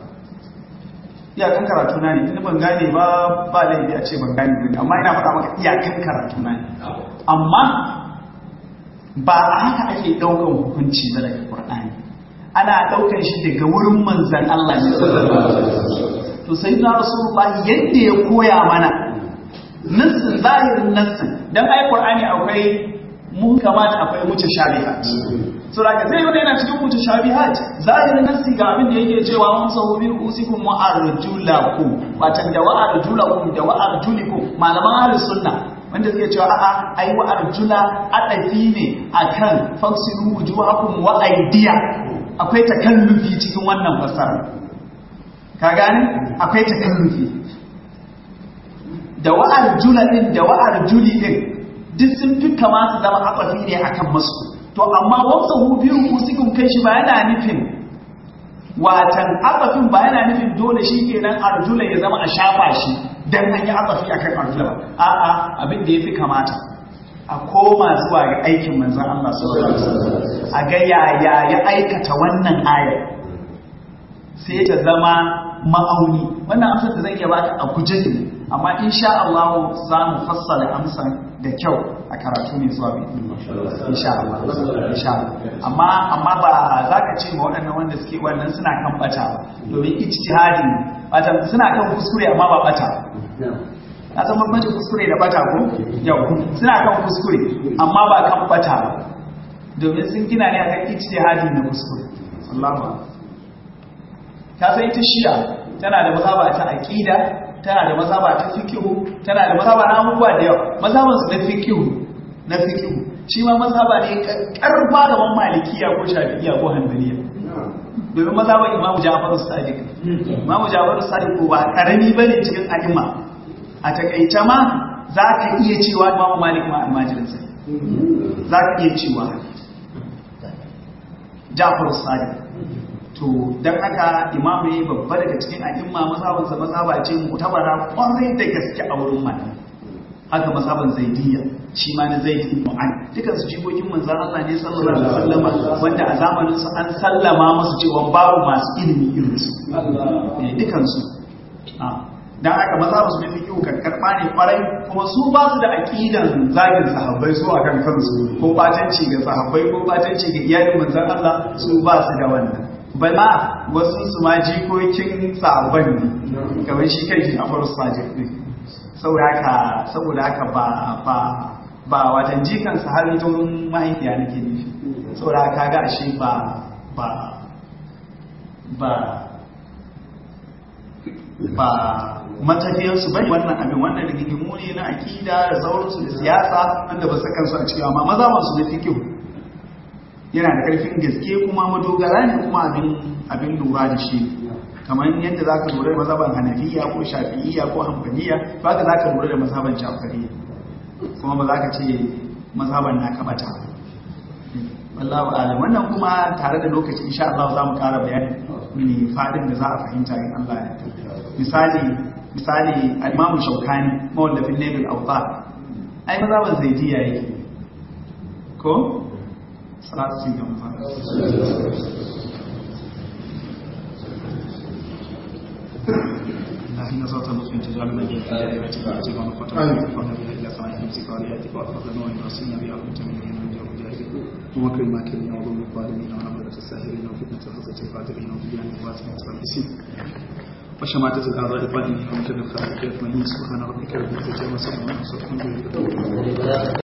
iyakan karatu na ne inda ban gane ba ba laifi a ce ban gane ba amma ina faɗa maka iyakan karatu na ne amma ba a haka ake ɗaukan hukunci ba daga Qur'ani ana ɗaukan shi daga wurin manzan Allah ne to sai na Rasulullah yadda ya koya mana nassin zahirin nassin dan ai Qur'ani akwai mun kamata akwai mutashabihat so da zai wanda yana cikin mutashabihat zahirin nassi ga abin da yake cewa mun sahu bi usikum wa arjulakum watan da wa arjulakum da wa arjulikum malaman ahlus sunna wanda suke cewa a'a ai wa arjula adafi ne akan fasilu wujuhakum wa aydiya akwai takallufi cikin wannan fasara ka gane akwai takallufi da wa arjula din da wa arjuli din duk sun fi kama su zama adafi ne akan masu to amma wamsa hu biyu usikum kai shi ba yana nufin watan afafin ba yana nufin dole shi kenan arjula ya zama a shafa shi dan an yi afafi akan arjula ba a'a abin da yafi kamata a koma zuwa ga aikin manzon Allah sallallahu alaihi wasallam a ga yaya ya aikata wannan aya sai ta zama ma'auni wannan amsar da zan iya baka a guje ne amma insha Allah za mu fassara amsar da kyau a karatu mai zuwa bi insha Allah insha Allah amma amma ba za ka ce ma waɗannan wanda suke wannan suna kan bata ba domin ijtihadi wato suna kan kuskure amma ba bata a san bambancin kuskure da bata ko yau suna kan kuskure amma ba kan bata ba domin sun gina ne akan ijtihadi na kuskure Allahu ka san ita shi'a tana da mazhaba ta aqida tana da mazhaba ta fiqh tana da mazhaba na abubuwa da yawa mazhaban su na fiqh na fiqh shi ma mazhaba ne karfa da man malikiya ko shafi'iyya ko hanbaliya domin mazhaban Imam Ja'far as-Sadiq Imam Ja'far as-Sadiq ko ba karami bane cikin a'imma a takaice ma za ka iya cewa Imam Malik ma almajirinsa za ka iya cewa Ja'far as-Sadiq to dan haka Imam ne babba daga cikin a'imma mazhabansa mazhaba ce mutabara kwarai da gaske a wurin malamai haka mazhaban zaidiyya shi ma na zaid ibn mu'an dukan su jikokin manzon Allah ne sallallahu alaihi wasallam wanda a zamanin su an sallama musu cewa babu masu ilimi irin su eh dukan su dan haka mazhaban su ne fiqh kan karba ne kwarai kuma su ba su da aqidan zagin sahabbai su akan kansu ko batanci ga sahabbai ko batanci ga iyalin manzon Allah su ba su da wannan bai ma wasu su ma jikokin sahabban ne kamar shi kai shi a faru sajid ne saboda haka saboda haka ba ba ba watan jikan sa har taurin mahaifiya nake nufi saboda haka ga ashe ba ba ba ba matafiyar su bane wannan abin wannan rigigimu ne na akida da sauransu da siyasa wanda ba su kansu a cikin amma maza masu da fikihu yana da karfin gaske kuma madogara ne kuma abin abin lura da shi kamar yadda za ka lura da mazhaban hanafiya ko shafi'iyya ko hanbaliya ba ka za ka lura da mazhaban jafariya kuma ba za ka ce mazhaban na kabata wallahu alam wannan kuma tare da lokaci insha Allah za mu ƙara bayani ne fadin da za a fahimta in Allah ya misali misali al-Imam Shawkani mawallafin Nabil Awtar ai mazhaban Zaidiyya yake ko salatu sin ga اللهم صل وسلم تجعل من يهدي دائرتك وتجعل من فتح وتفضل بها الى سماء نفسك ولياتك وافضل نوع رسولنا بها كنت من من جو مجاهدين ومكر الماكرين وظلم الظالمين ونمرة الساهرين وفتنة الحسة القادرين وبيان الواسع المتربصين وشماتة الأعضاء الظالمين ومكر الخالق يطمئن سبحان ربك رب العزة عما يصفون وسلام على المرسلين